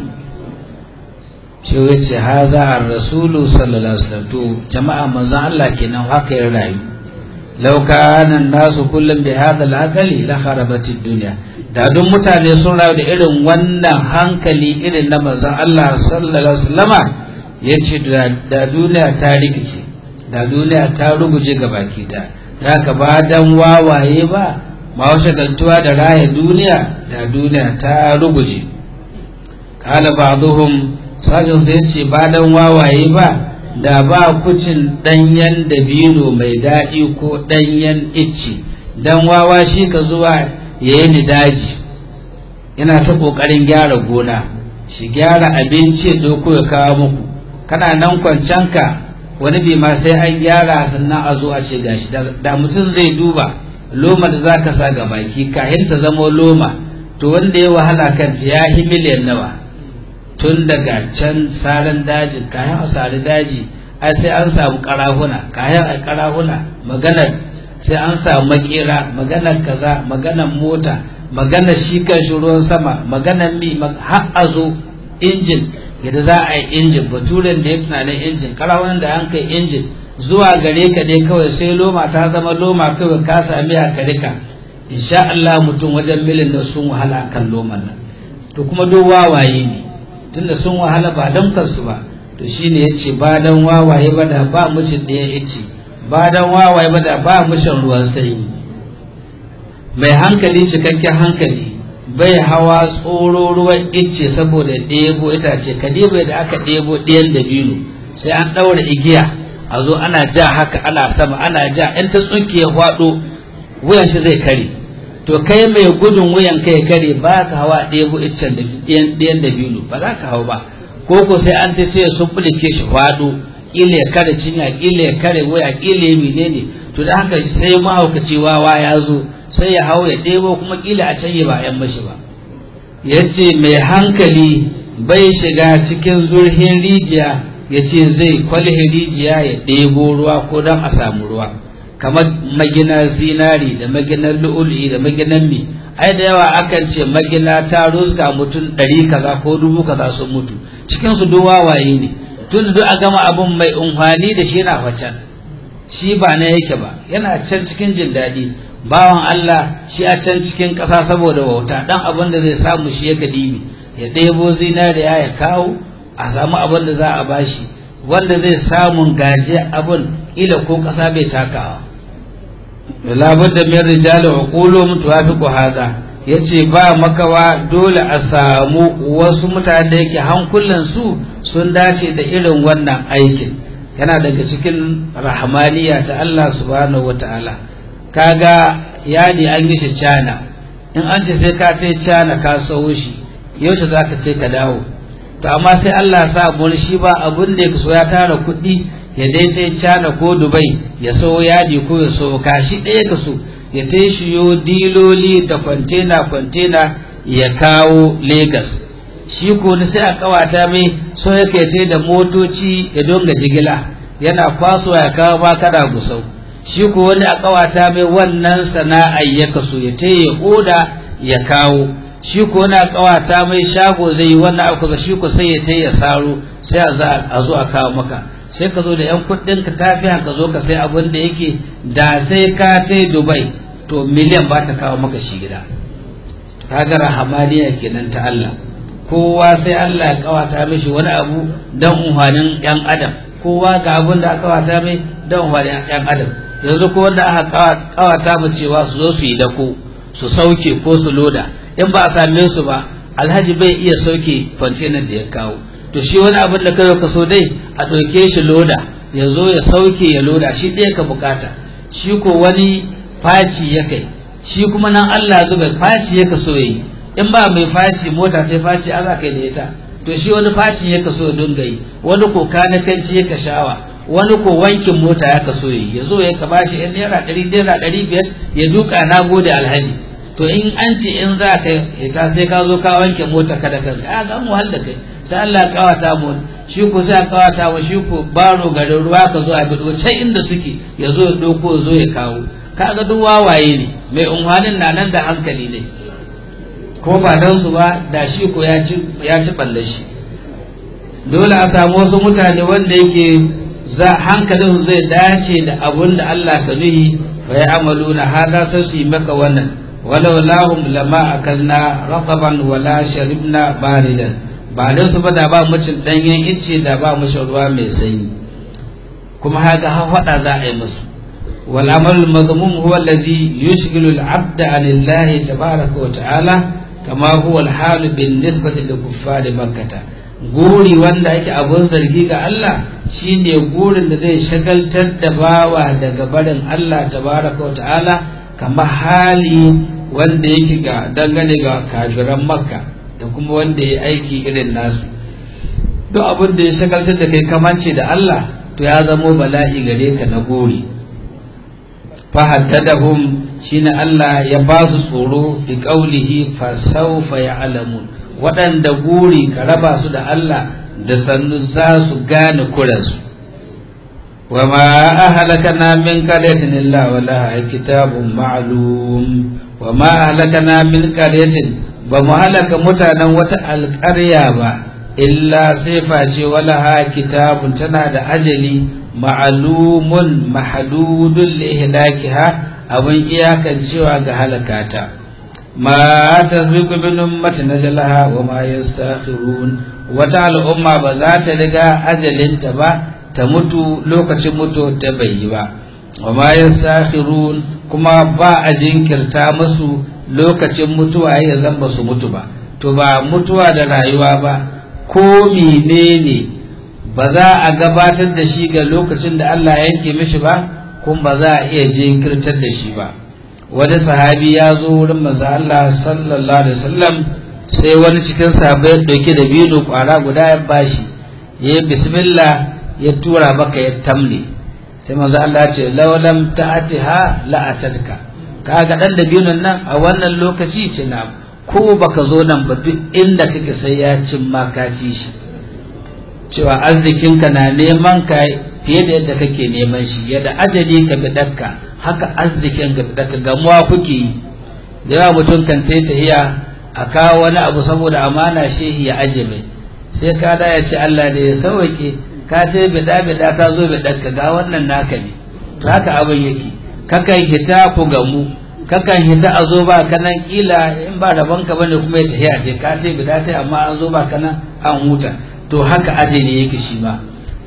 Speaker 1: shi yace haza ar-rasulu sallallahu alaihi wasallam to jama'a manzon Allah kenan haka ya rayu لو كان الناس كلهم بهذا العقل لخربت الدنيا da duk mutane sun rayu da irin wannan hankali irin na manzon Allah sallallahu alaihi wasallama yace da duniya ta rikice da duniya ta ruguje ga baki da haka ba dan wawaye ba ma wace galtuwa da raya duniya da duniya ta ruguje kala ba'dhum sajin sai yace ba dan wawaye ba da ba kucin ɗanyen dabino mai daɗi ko ɗanyen icci dan wawa shi ka zuwa ya yi ni daji yana ta ƙoƙarin gyara gona shi gyara abinci ya ɗauko ya kawo muku kana nan kwancanka wani bi ma sai an gyara sannan a zo a ce gashi da mutum zai duba loma da za ka sa ga baki kahin ta zamo loma to wanda ya wahala kanta ya yi miliyan nawa tun daga can saran dajin kayan a sari daji ai sai an samu karahuna kayan a karahuna maganar sai an samu makera maganar kaza maganar mota maganar shi kan shi ruwan sama maganar mi har a zo injin yadda za a yi injin baturen da ya tunanin injin karahunan da an kai injin zuwa gare ka dai kawai sai loma ta zama loma kawai ka sami a karika insha Allah mutum wajen milin da sun wahala kan loman nan to kuma duk wawaye ne tunda sun wahala ba don kansu ba to shine yace ba dan wawaye ba da ba mucin ɗaya yace ba dan wawaye ba da ba mushin ruwan sanyi mai hankali cikakken hankali bai hawa tsoro ruwan ice saboda ɗebo itace ka ɗebo da aka ɗebo ɗiyan dabino sai an ɗaura igiya a zo ana ja haka ana sama ana ja in ta tsunke ya faɗo wuyan shi zai kare to kai mai gudun wuyan kai kare ba ka hawa ɗebo iccen ɗiyan dabino ba za ka hau ba ko ko sai an ta ce sun bulike shi faɗo ƙila ya kare cinya ƙila ya kare waya ƙila ya menene to da haka sai mahaukaci wawa ya zo sai ya hau ya ɗebo kuma ƙila a can ba yan mashi ba ya ce mai hankali bai shiga cikin zurhin rijiya ya ce zai kwalhe rijiya ya ɗebo ruwa ko don a samu ruwa kamar magina zinari da maginar lu'ul'i da maginar mi ai da yawa akan ce magina ta ruska mutum ɗari kaza ko dubu kaza sun mutu cikin su duk wawaye ne tun duk a gama abun mai unhwani da shi na facan shi ba na yake ba yana can cikin jin daɗi bawan Allah shi a can cikin ƙasa saboda wauta ɗan abin da zai samu shi ya dibi ya ɗebo zinariya ya kawo a samu abin da za a bashi wanda zai samun gaje abin ila ko ƙasa bai takawa labar da min rijali uqulum tuwafiqu hada yace ba makawa dole a samu wasu mutane da yake hankulan su sun dace da irin wannan aikin yana daga cikin rahmaniya ta Allah subhanahu wataala kaga yadi an yi shi cana in an ce sai ka tai cana ka sawo shi yaushe zaka ce ka dawo to amma sai Allah sa mun shi ba abun da yake so ya tara kuɗi ya dai sai cana ko dubai ya sawo yadi ko ya sawo kashi ɗaya ka so ya tai shiyo diloli da kwantena kwantena ya kawo Legas. shi ko ni sai a kawata mai so yake tai da motoci ya donga jigila yana kwaso ya kawo ba kada gusau shi ko wani a kawata mai wannan sana'a ya kaso ya tai ya oda ya kawo shi ko wani a kawata mai shago zai yi wannan abu shi ko sai ya tai ya saro sai a zo a kawo maka sai ka zo da yan kuɗin ka tafi ka zo ka sai abin da yake da sai ka tai Dubai to miliyan ba ta kawo maka shi gida kaga rahamaniya kenan ta Allah kowa sai Allah ya kawata mishi wani abu dan umhanin yan adam kowa ga abin da aka kawata mai dan umhanin yan adam yanzu ko wanda aka kawata mu cewa su zo su yi dako su sauke ko su loda in ba a same su ba alhaji bai iya sauke kwantenan da ya kawo to shi wani abin da kai ka so dai a ɗauke shi loda ya zo ya sauke ya loda shi ɗaya ka bukata shi ko wani faci ya kai shi kuma nan Allah zuba faci ya kaso yi in ba mai faci mota ta faci a za kai da ita to shi wani faci ya kaso ya dunga yi wani ko kanakanci ya kashawa wani ko wankin mota ya kaso yi ya zo ya ka bashi yan naira ɗari naira ɗari biyar ya duka na gode alhaji to in an ce in za ka ita sai ka zo ka wanke mota ka da kanka a ga mu hal da kai sai Allah ya kawata mu shi ko sai ya kawata mu shi ko baro garin ruwa ka zo a bido can inda suke ya zo ya doko zo ya kawo kaga duk wawaye ne mai unwanin na nan da hankali ne ko ba dan su ba da shi ko ya ci ya ci balle shi dole a samu wasu mutane wanda yake za hankalin zai dace da abun da Allah ka nuhi fa ya amaluna hada sai su yi maka wannan walau lahum lama akalna raqaban wala sharibna baridan ba dan su ba da ba mucin danyen ice da ba mu ruwa mai sanyi kuma haka ha fada za a yi musu wal amal madmum huwa alladhi yushghilu al abda an Allah tabaaraka wa ta'ala kama huwa al hal bin nisbati lil kuffar makkah guri wanda ake abun zargi ga Allah shine gurin da zai shagaltar da bawa daga barin Allah tabaaraka wa ta'ala kama hali wanda yake ga dangane ga kafiran makka da kuma wanda ya aiki irin nasu duk abin da ya shagaltar da kai kamance da Allah to ya zamo bala'i gare ka na gori fahaddadahum shine Allah ya ba su tsoro bi qaulihi fa sawfa ya'lamun waɗanda guri ka raba su da Allah da sannu za su gane kuransu wa ma ahlakana min qaryatin illa wa laha kitabun ma'lum wa ma ahlakana min qaryatin ba mu halaka mutanen wata alƙarya ba illa sai face wala ha kitabun tana da ajali ma'alumun mahdudun li ihlakiha abin iyakan cewa ga halakata ma tasbiqu bin ummati najlaha wa ma yastakhirun wata al'umma ba za ta riga ajalinta ba ta mutu lokacin mutu ta bai yi ba wa ma yastakhirun kuma ba a jinkirta musu lokacin mutuwa ya zan ba su mutu ba to ba mutuwa da rayuwa ba ko menene ba za a gabatar da shi ga lokacin da Allah ya yanke mishi ba kuma ba za a iya jinkirtar da shi ba wani sahabi ya zo wurin manzo Allah sallallahu alaihi wasallam sai wani cikin sahabbai ya dauke da bino kwara guda ya bashi ya yi bismillah ya tura maka ya tamne sai manzo Allah ya ce lawalam ta'atiha la atatka kaga dan da biyun nan a wannan lokaci ce na ko baka zo nan ba duk inda kake sai ya cin ma ka ci shi cewa arzikinka na neman ka fiye da yadda kake neman shi yadda ajali ka bi dakka haka arzikin ka bi dakka gamuwa kuke yi da yawa mutum kan sai tahiya a kawo wani abu saboda amana shehi ya aje mai sai ka da ya ce Allah ne ya sauke ka ce bida bida ka zo bi dakka ga wannan naka ne to haka abin yake kakan hita ku gamu kakan hita a zo ba kanan kila in ba rabon ka bane kuma ya tafi a ce ka ce bida ta amma an zo ba kanan an huta to haka ajali yake shi ma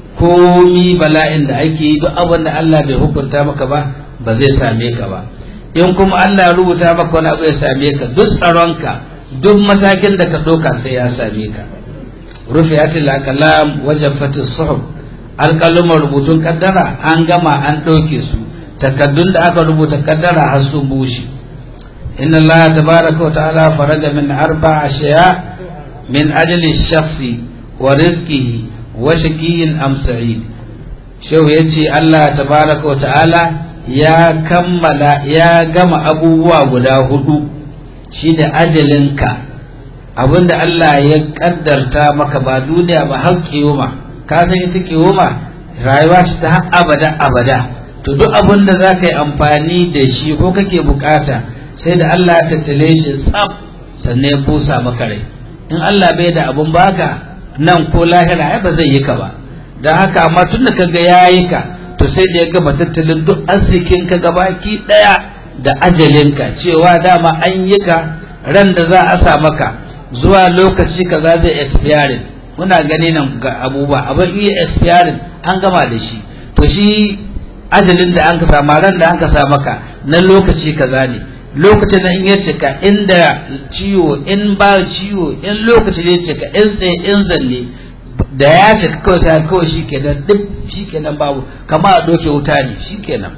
Speaker 1: komi bala'in da ake yi duk abin da Allah bai hukunta maka ba ba zai same ka ba in kuma Allah ya rubuta maka wani abu ya same ka duk tsaronka duk matakin da ka ɗauka sai ya same ka rufiyatul aqlam wajafatis suhub alƙalumar rubutun kaddara an gama an ɗauke su takaddun da aka rubuta kaddara har sun bushe inna allaha tabaraka wa ta'ala faraja min arba ashiya min ajli shakhsi wa rizqihi wa shaqiyyin am sa'id shehu yace Allah tabaraka wa ta'ala ya kammala ya gama abubuwa guda hudu shine ajalinka abinda Allah ya kaddarta maka ba duniya ba har kiyoma ka san ita kiyoma rayuwa ce ta har abada abada to duk abin da za ka yi amfani da shi ko kake bukata sai da Allah ya tattale shi tsaf sannan ya busa maka rai in Allah bai da abin baka nan ko lahira ai ba zai yi ka ba don haka amma tun da kaga ya yi ka to sai da ya gama tattalin duk arzikin ka gabaki daya da ajalinka cewa dama an yi ka ran da za a sa maka zuwa lokaci kaza zai expiring muna gani nan ga abubuwa abin iya expiring an gama da shi to shi ajalin da an ka sama ran da an ka sa maka na lokaci kaza ne lokacin da in ya cika inda ciwo in ba ciwo in lokaci ne cika in tsaye in zalle da ya cika kawai sai kawai shi kenan duk shi kenan babu kama a doke wuta ne shi kenan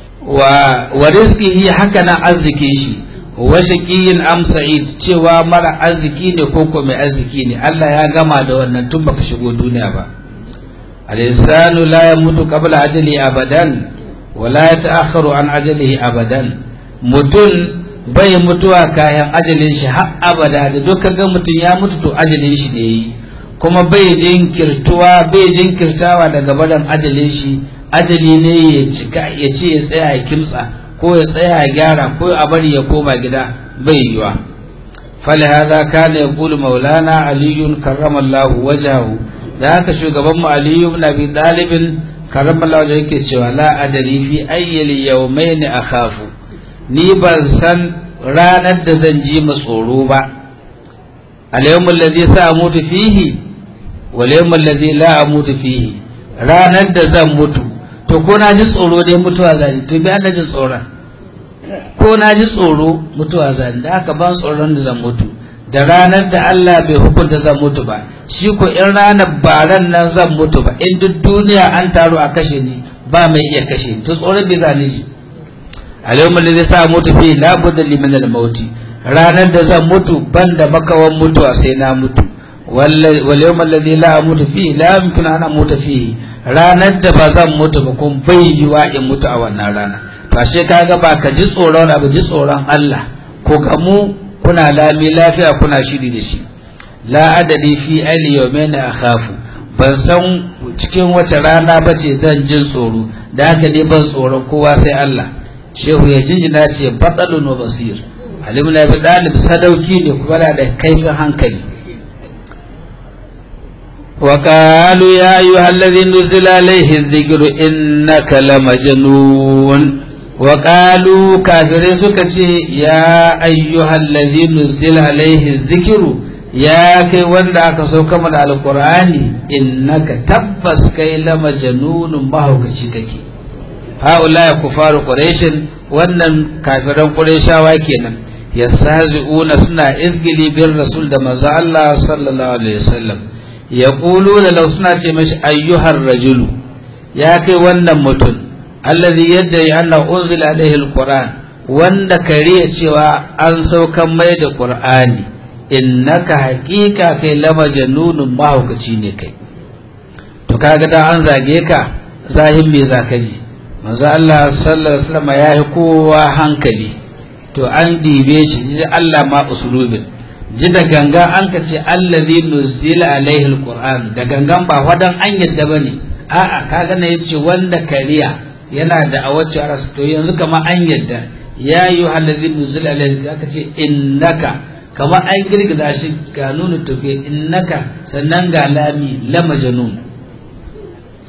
Speaker 1: wa wa rizqihi haka nan arzikin shi wa shaqiyin am sa'id cewa mara arziki ne ko ko mai arziki ne Allah ya gama da wannan tun baka shigo duniya ba al-insanu la yamutu qabla ajali abadan wa la yata'akhkharu an ajalihi abadan mutun bai mutuwa kayan ajalin shi har abada da duk ga mutun ya mutu to ajalin shi da yayi kuma bai jinkirtuwa bai jinkirtawa daga badan ajalin shi ajali ne ya cika ya ce ya tsaya ya kimtsa ko ya tsaya ya gyara ko a bari ya koma gida bai yiwa فلهذا كان يقول مولانا علي كرم الله وجهه da haka shugaban mu Aliyu ibn Abi Talib karramallahu wajhahu yake cewa la adari fi ayyil yawmayn akhafu ni ban san ranar da zan ji mu tsoro ba al-yawm alladhi sa'amutu fihi wal yawm alladhi la amutu fihi ranar da zan mutu to ko na ji tsoro dai mutuwa zan to bi an ji tsoron ko na ji tsoro mutuwa zan da haka ban tsoron da zan mutu da ranar da Allah bai hukunta zan mutu ba shi ko in ranar ba ran nan zan mutu ba in duk duniya an taru a kashe ni ba mai iya kashe ni to tsoron bai zani ji alayhi da zai sa mutu fi la budda liman al mauti ranar da zan mutu ban da makawan mutuwa sai na mutu wal yawm alladhi la amutu fi la yumkinu an amuta fi ranar da ba zan mutu ba kun bai yiwa in mutu a wannan rana to ashe kaga ba ka ji tsoron abu ji tsoron Allah ko gamu kuna lami lafiya kuna shiri da shi la adadi fi ali yawmain akhafu ban san cikin wace rana bace zan jin tsoro da haka ne ban tsoron kowa sai Allah shehu ya jinjina ce batsalun wa basir alim na bi dalib sadauki ne kuma da kaifin hankali وقالوا يا أيها الذي نزل عليه الذكر إنك لمجنون وقالوا كافرين سكتي يا أيها الذي نزل عليه الذكر يا كي وندا كسو كما القرآن إنك تبس كي لمجنون ما هو كشككي هؤلاء كفار قريش wannan kafiran Qurayshawa kenan yastahzi'una suna izgili bin rasul da manzo Allah sallallahu alaihi wasallam yaquluna law suna ce mashi ayyuhar rajulu ya kai wannan mutum alladhi yadda anna unzila alaihi alquran wanda kariya cewa an saukan mai da qur'ani innaka haqiqa kai lama janunun mahaukaci ne kai to kaga da an zage ka zahin me zaka ji manzo Allah sallallahu alaihi wasallam ya yi kowa hankali to an dibe shi ji Allah ma usulubin ji da ganga an ka ce allazi nuzila alaihi alquran da gangan ba wadan an yadda bane a'a kaga ne yace wanda kariya yana da a wacce arasu to yanzu kama an yadda ya yi halazin nuzul alaihi aka ce innaka kama an girgiza shi ga nuna tafiya innaka sannan ga lami la majnun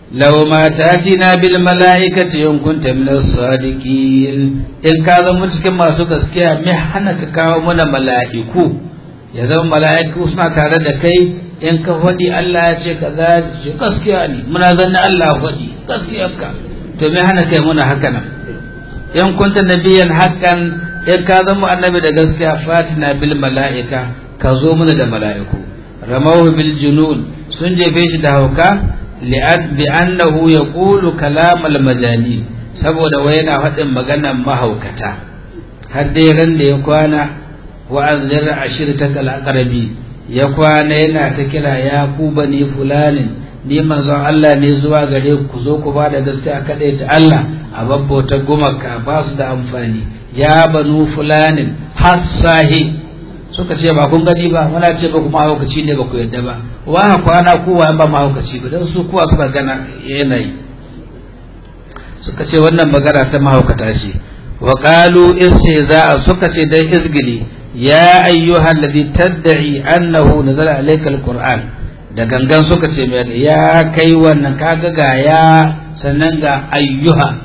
Speaker 1: law ma tatina bil mala'ikati in kunta min as-sadiqin in ka zama cikin masu gaskiya me hana ka kawo mana mala'iku ya zama mala'iku suna tare da kai in ka faɗi Allah ya ce kaza ce gaskiya ne muna zanne Allah faɗi gaskiyarka to me hana kai muna haka nan in kunta nabiyan hakan in ka zama annabi da gaskiya fatina bil mala'ika ka zo mana da mala'iku ramahu bil junun sun jefe shi da hauka li'ad bi annahu yaqulu kalam al majani saboda wai yana faɗin maganar mahaukata har dai ran da ya kwana wa anzir ashirtak al aqrabi ya kwana yana ta kira ya ku bani fulanin ni manzon Allah ne zuwa gare ku zo ku ba da gaskiya kadai ta Allah a babbauta gumaka ba su da amfani ya banu fulanin hassahi suka ce ba kun gani ba muna ce ba kuma mahaukaci ne ba ku yadda ba wa kwana kowa ba mahaukaci ba don su kowa suka gana yanayi suka ce wannan magana ta mahaukata ce wa qalu istihza'a suka ce dan izgili ya ayyuhal ladhi tad'i annahu nazala alayka alquran da gangan suka ce mai ya kai wannan kaga ga ya sannan ga ayyuha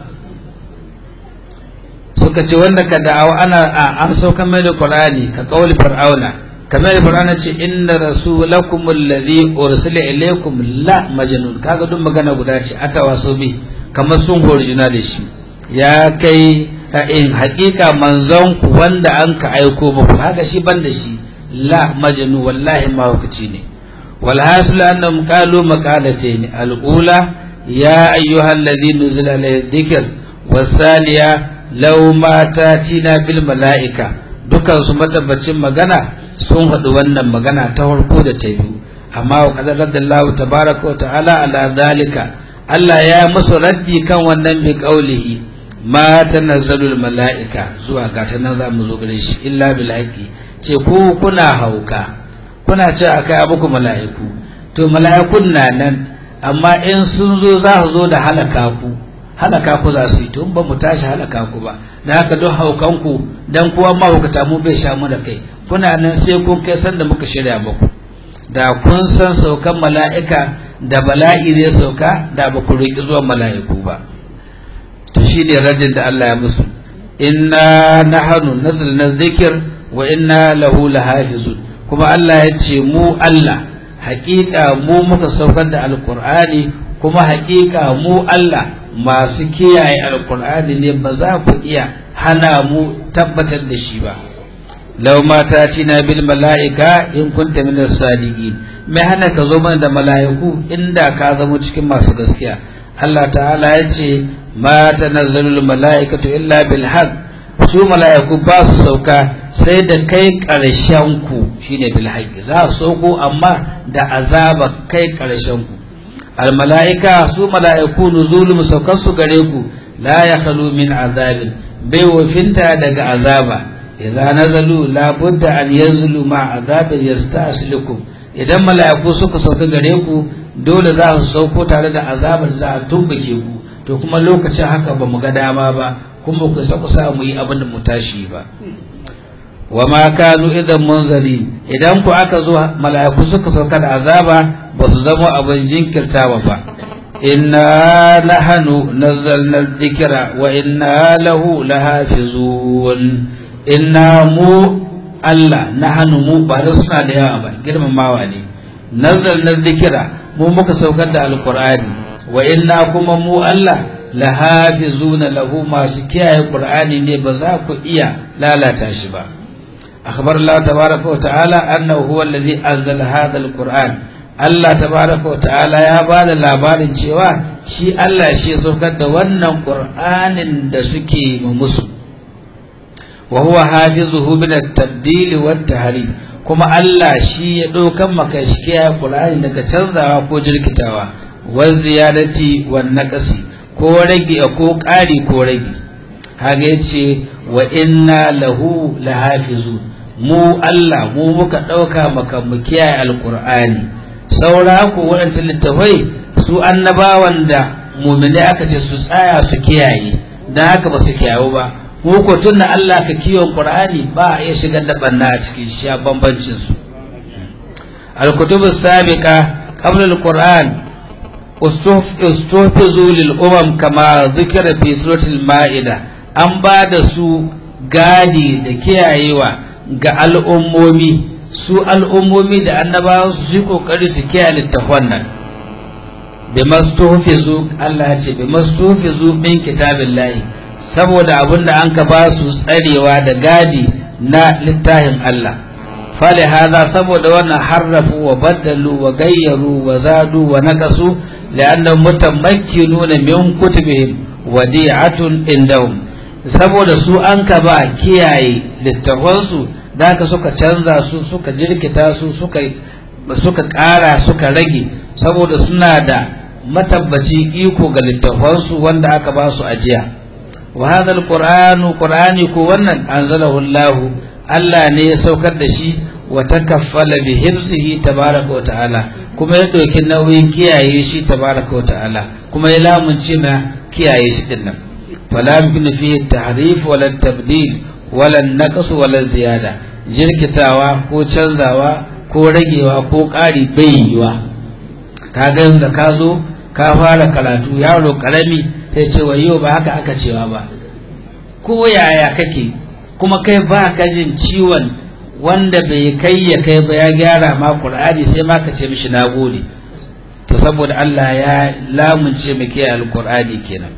Speaker 1: suka ce wanda ka da'awa ana an saukan mai da qur'ani ka kauli fir'auna kamar fir'auna ce inna rasulakum alladhi ursila ilaykum la majnun kaga duk magana guda ce atawaso bi kamar sun hori juna da shi ya kai in haƙiƙa manzon ku wanda an ka aiko muku haka shi ban da shi la majnun wallahi mahaukaci ne والحاصل أنهم قالوا مقالتين الأولى يا أيها الذي نزل عليه الذكر والثانية لو ما تاتينا بالملائكة dukan su matabbacin magana sun faɗi wannan magana ta farko da ta biyu amma wa qadar radallahu tabaraka wa ta'ala ala zalika Allah ya musu raddi kan wannan bi qaulihi ma tanazzalul mala'ika zuwa ga ta nan za mu zo gare shi illa bil haqqi ce ku kuna hauka kuna ce a kai muku mala'iku to mala'ikun na nan amma in sun zo za su zo da halaka ku halaka ku za su yi to ba mu tashi halaka ku ba da haka don haukan ku dan kuwa mahaukata mu bai sha mu da kai kuna nan sai kun kai san da muka shirya muku da kun san saukan mala'ika da bala'i zai sauka da ba ku roƙi zuwan mala'iku ba to shi ne rajin da Allah ya musu inna nahnu nazzalna dhikr wa inna lahu lahafizun kuma Allah ya ce mu Allah haƙiƙa mu muka saukar da alƙur'ani kuma haƙiƙa mu Allah masu kiyaye alƙur'ani ne ba za ku iya hana mu tabbatar da shi ba law ma ta na bil mala'ika in kunta min as-sadiqin mai hana ka zo mana da mala'iku inda ka zama cikin masu gaskiya Allah ta'ala ya ce ma tanazzalul mala'ikatu illa bil haqq su mala'iku ba su sauka sai da kai ƙarshen ku shine bil haqqi za su sauko amma da azaba kai ƙarshen ku al mala'ika su mala'iku nuzulum saukar su gare ku la yakhlu min azabin bai wafinta daga azaba idza nazalu la budda an yanzulu ma azabin yastaslikum idan mala'iku suka sauka gare ku dole za su sauko tare da azabar za a tumbuke ku to kuma lokacin haka ba mu ga dama ba kuma ku sa ku sa mu yi abin da mu tashi ba wa ma kanu idan munzari idan ku aka zo mala'iku suka sauka da azaba ba su zama abin jinkirtawa ba inna nahnu nazzalna dhikra wa inna lahu lahafizun inna mu Allah nahnu mu ba da suna da yawa ba girmamawa ne nazzalna dhikra mu muka saukar da alqur'ani wa inna kuma mu Allah lahafizuna lahu masu kiyaye qur'ani ne ba za ku iya lalata shi ba akhbar Allah tabaraka wa ta'ala annahu huwa alladhi anzala hadha alquran Allah tabaraka wa ta'ala ya ba da labarin cewa shi Allah shi saukar da wannan qur'anin da suke musu wa huwa hafizuhu min at-tabdil wa at-tahrif kuma Allah shi ya daukan maka shi kiyaye qur'ani daga canzawa ko jirkitawa wa ziyadati wa naqsi ko rage ko ƙari ko rage haka yace wa inna lahu lahafizun mu Allah mu muka ɗauka maka mu kiyaye alqur'ani saura ko waɗancan littafai su annabawan da mumini aka ce su tsaya su kiyaye dan haka ba su kiyaye ba mu ko tunna Allah ka kiyon qur'ani ba a iya shigar da banna a cikin shi a bambancin su al-kutubus sabiqa qabla al-qur'an ustufizu lil umam kama zikira fi suratul ma'ida an ba da su gadi da kiyayewa ga al'ummomi su al'ummomi da annabawa su yi kokari su kiyaye littafan nan bi mastufizu Allah ya ce bi mastufizu min kitabillahi saboda abin da an ka ba su tsarewa da gadi na littafin Allah fali haza saboda wannan harrafu wa baddalu wa gayyaru wa zadu wa naqasu li'annahum mutamakkinuna min kutubihim wadi'atun indahum saboda su an ka ba kiyaye littafansu da ka suka canza su suka jirkita su suka suka ƙara suka rage saboda suna da matabbaci iko ga littafansu wanda aka ba su ajiya wa hadha alqur'anu qur'ani ko wannan anzalahu Allah Allah ne ya saukar da shi wa takaffala bi hifzihi tabaraka wa ta'ala kuma ya ɗauki nauyin kiyaye shi tabaraka wa ta'ala kuma ya lamunce na kiyaye shi din nan wala yumkinu fihi tahrif wala tabdil wala naqs wala ziyada jirkitawa ko canzawa ko ragewa ko ƙari bai yiwa ka ga da ka zo ka fara karatu yaro karami sai ce wa yau ba haka aka cewa ba ko yaya kake kuma kai ba ka jin ciwon wanda bai kai ya kai ba ya gyara ma Qur'ani sai ma ka ce mishi nagode to saboda Allah ya lamunce mu kiyaye alqur'ani kenan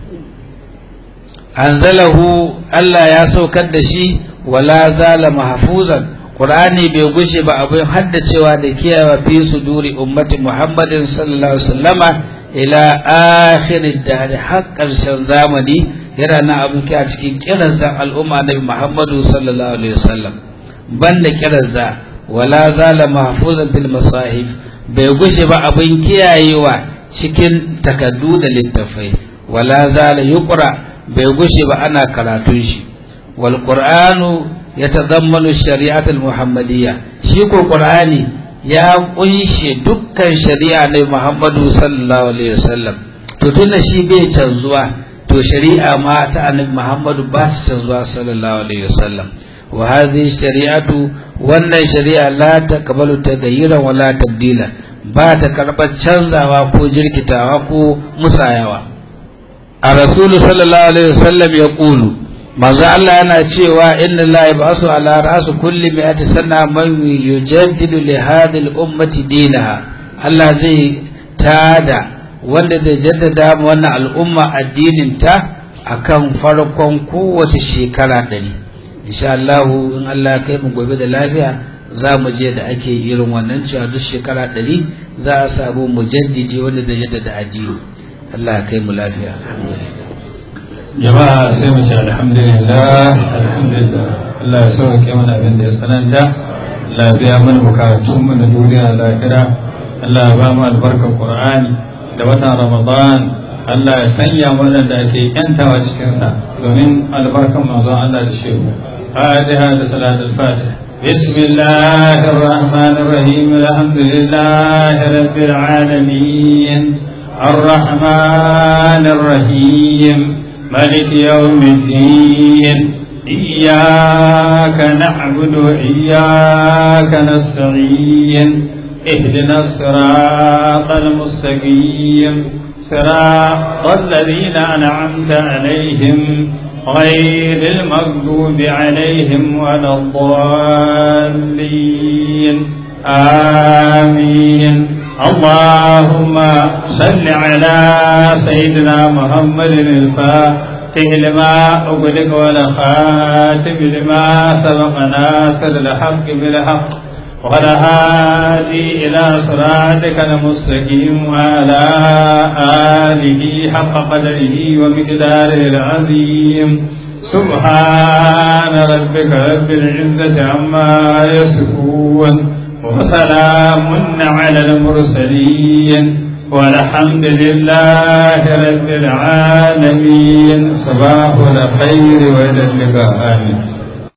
Speaker 1: anzalahu Allah ya saukar da shi wala zala mahfuzan Qur'ani bai gushe ba abin haddacewa da kiyaye fi suduri ummati Muhammadin sallallahu alaihi wasallama ila akhir dahr har karshen zamani yana nan abin kiya cikin kiransa al'umma nabi Muhammadu sallallahu alaihi wasallam banda kiransa wala zala mahfuzan fil masahif bai gushe ba abin kiyayewa cikin takaddu da littafai wala zala yuqra bai gushe ba ana karatun shi wal qur'anu yatadammanu shari'at al muhammadiyya shi ko qur'ani ya kunshe dukkan shari'a na Muhammadu sallallahu alaihi wasallam to tunda shi bai canzuwa to shari'a ma ta annabi Muhammadu ba ta canzuwa sallallahu alaihi wasallam wa hadhihi shari'atu wannan shari'a la taqbalu taghayyuran wa la tabdila ba ta karɓar canzawa ko jirkitawa ko musayawa a rasulu sallallahu alaihi wasallam ya ƙulu manzo Allah yana cewa inna la yab'asu ala ra'si kulli mi'ati sana man yujaddidu li hadhihi al-ummati dinaha Allah zai tada wanda zai jaddada mu wannan al'umma addinin ta akan farkon kowace shekara ɗari insha Allah in Allah kai mu gobe da lafiya za mu je da ake irin wannan cewa duk shekara ɗari za a samu mujaddidi wanda zai jaddada addini Allah kai mu lafiya
Speaker 2: jama'a sai mu ce alhamdulillah alhamdulillah Allah ya sauke mana abin da ya tsananta Allah ya biya mana bukatun mu na duniya lahira Allah ya ba mu albarkar Qur'ani da watan Ramadan Allah ya sanya mu da ake yantawa cikin sa domin albarkan manzon Allah da shehu Fatiha da salatul Fatiha بسم الله الرحمن الرحيم الحمد لله رب العالمين الرحمن الرحيم ملك يوم الدين إياك نعبد وإياك نستعين اهدنا الصراط المستقيم صراط الذين أنعمت عليهم غير المغضوب عليهم ولا الضالين آمين اللهم صل على سيدنا محمد الفاتح لما أغلق والخاتم لما سبق ناصر الحق بالحق والهادي إلى صراطك المستقيم وعلى آله حق قدره ومقداره العظيم سبحان ربك رب العزة عما يصفون وسلام على المرسلين والحمد لله رب العالمين صباح الخير وإلى اللقاء آمين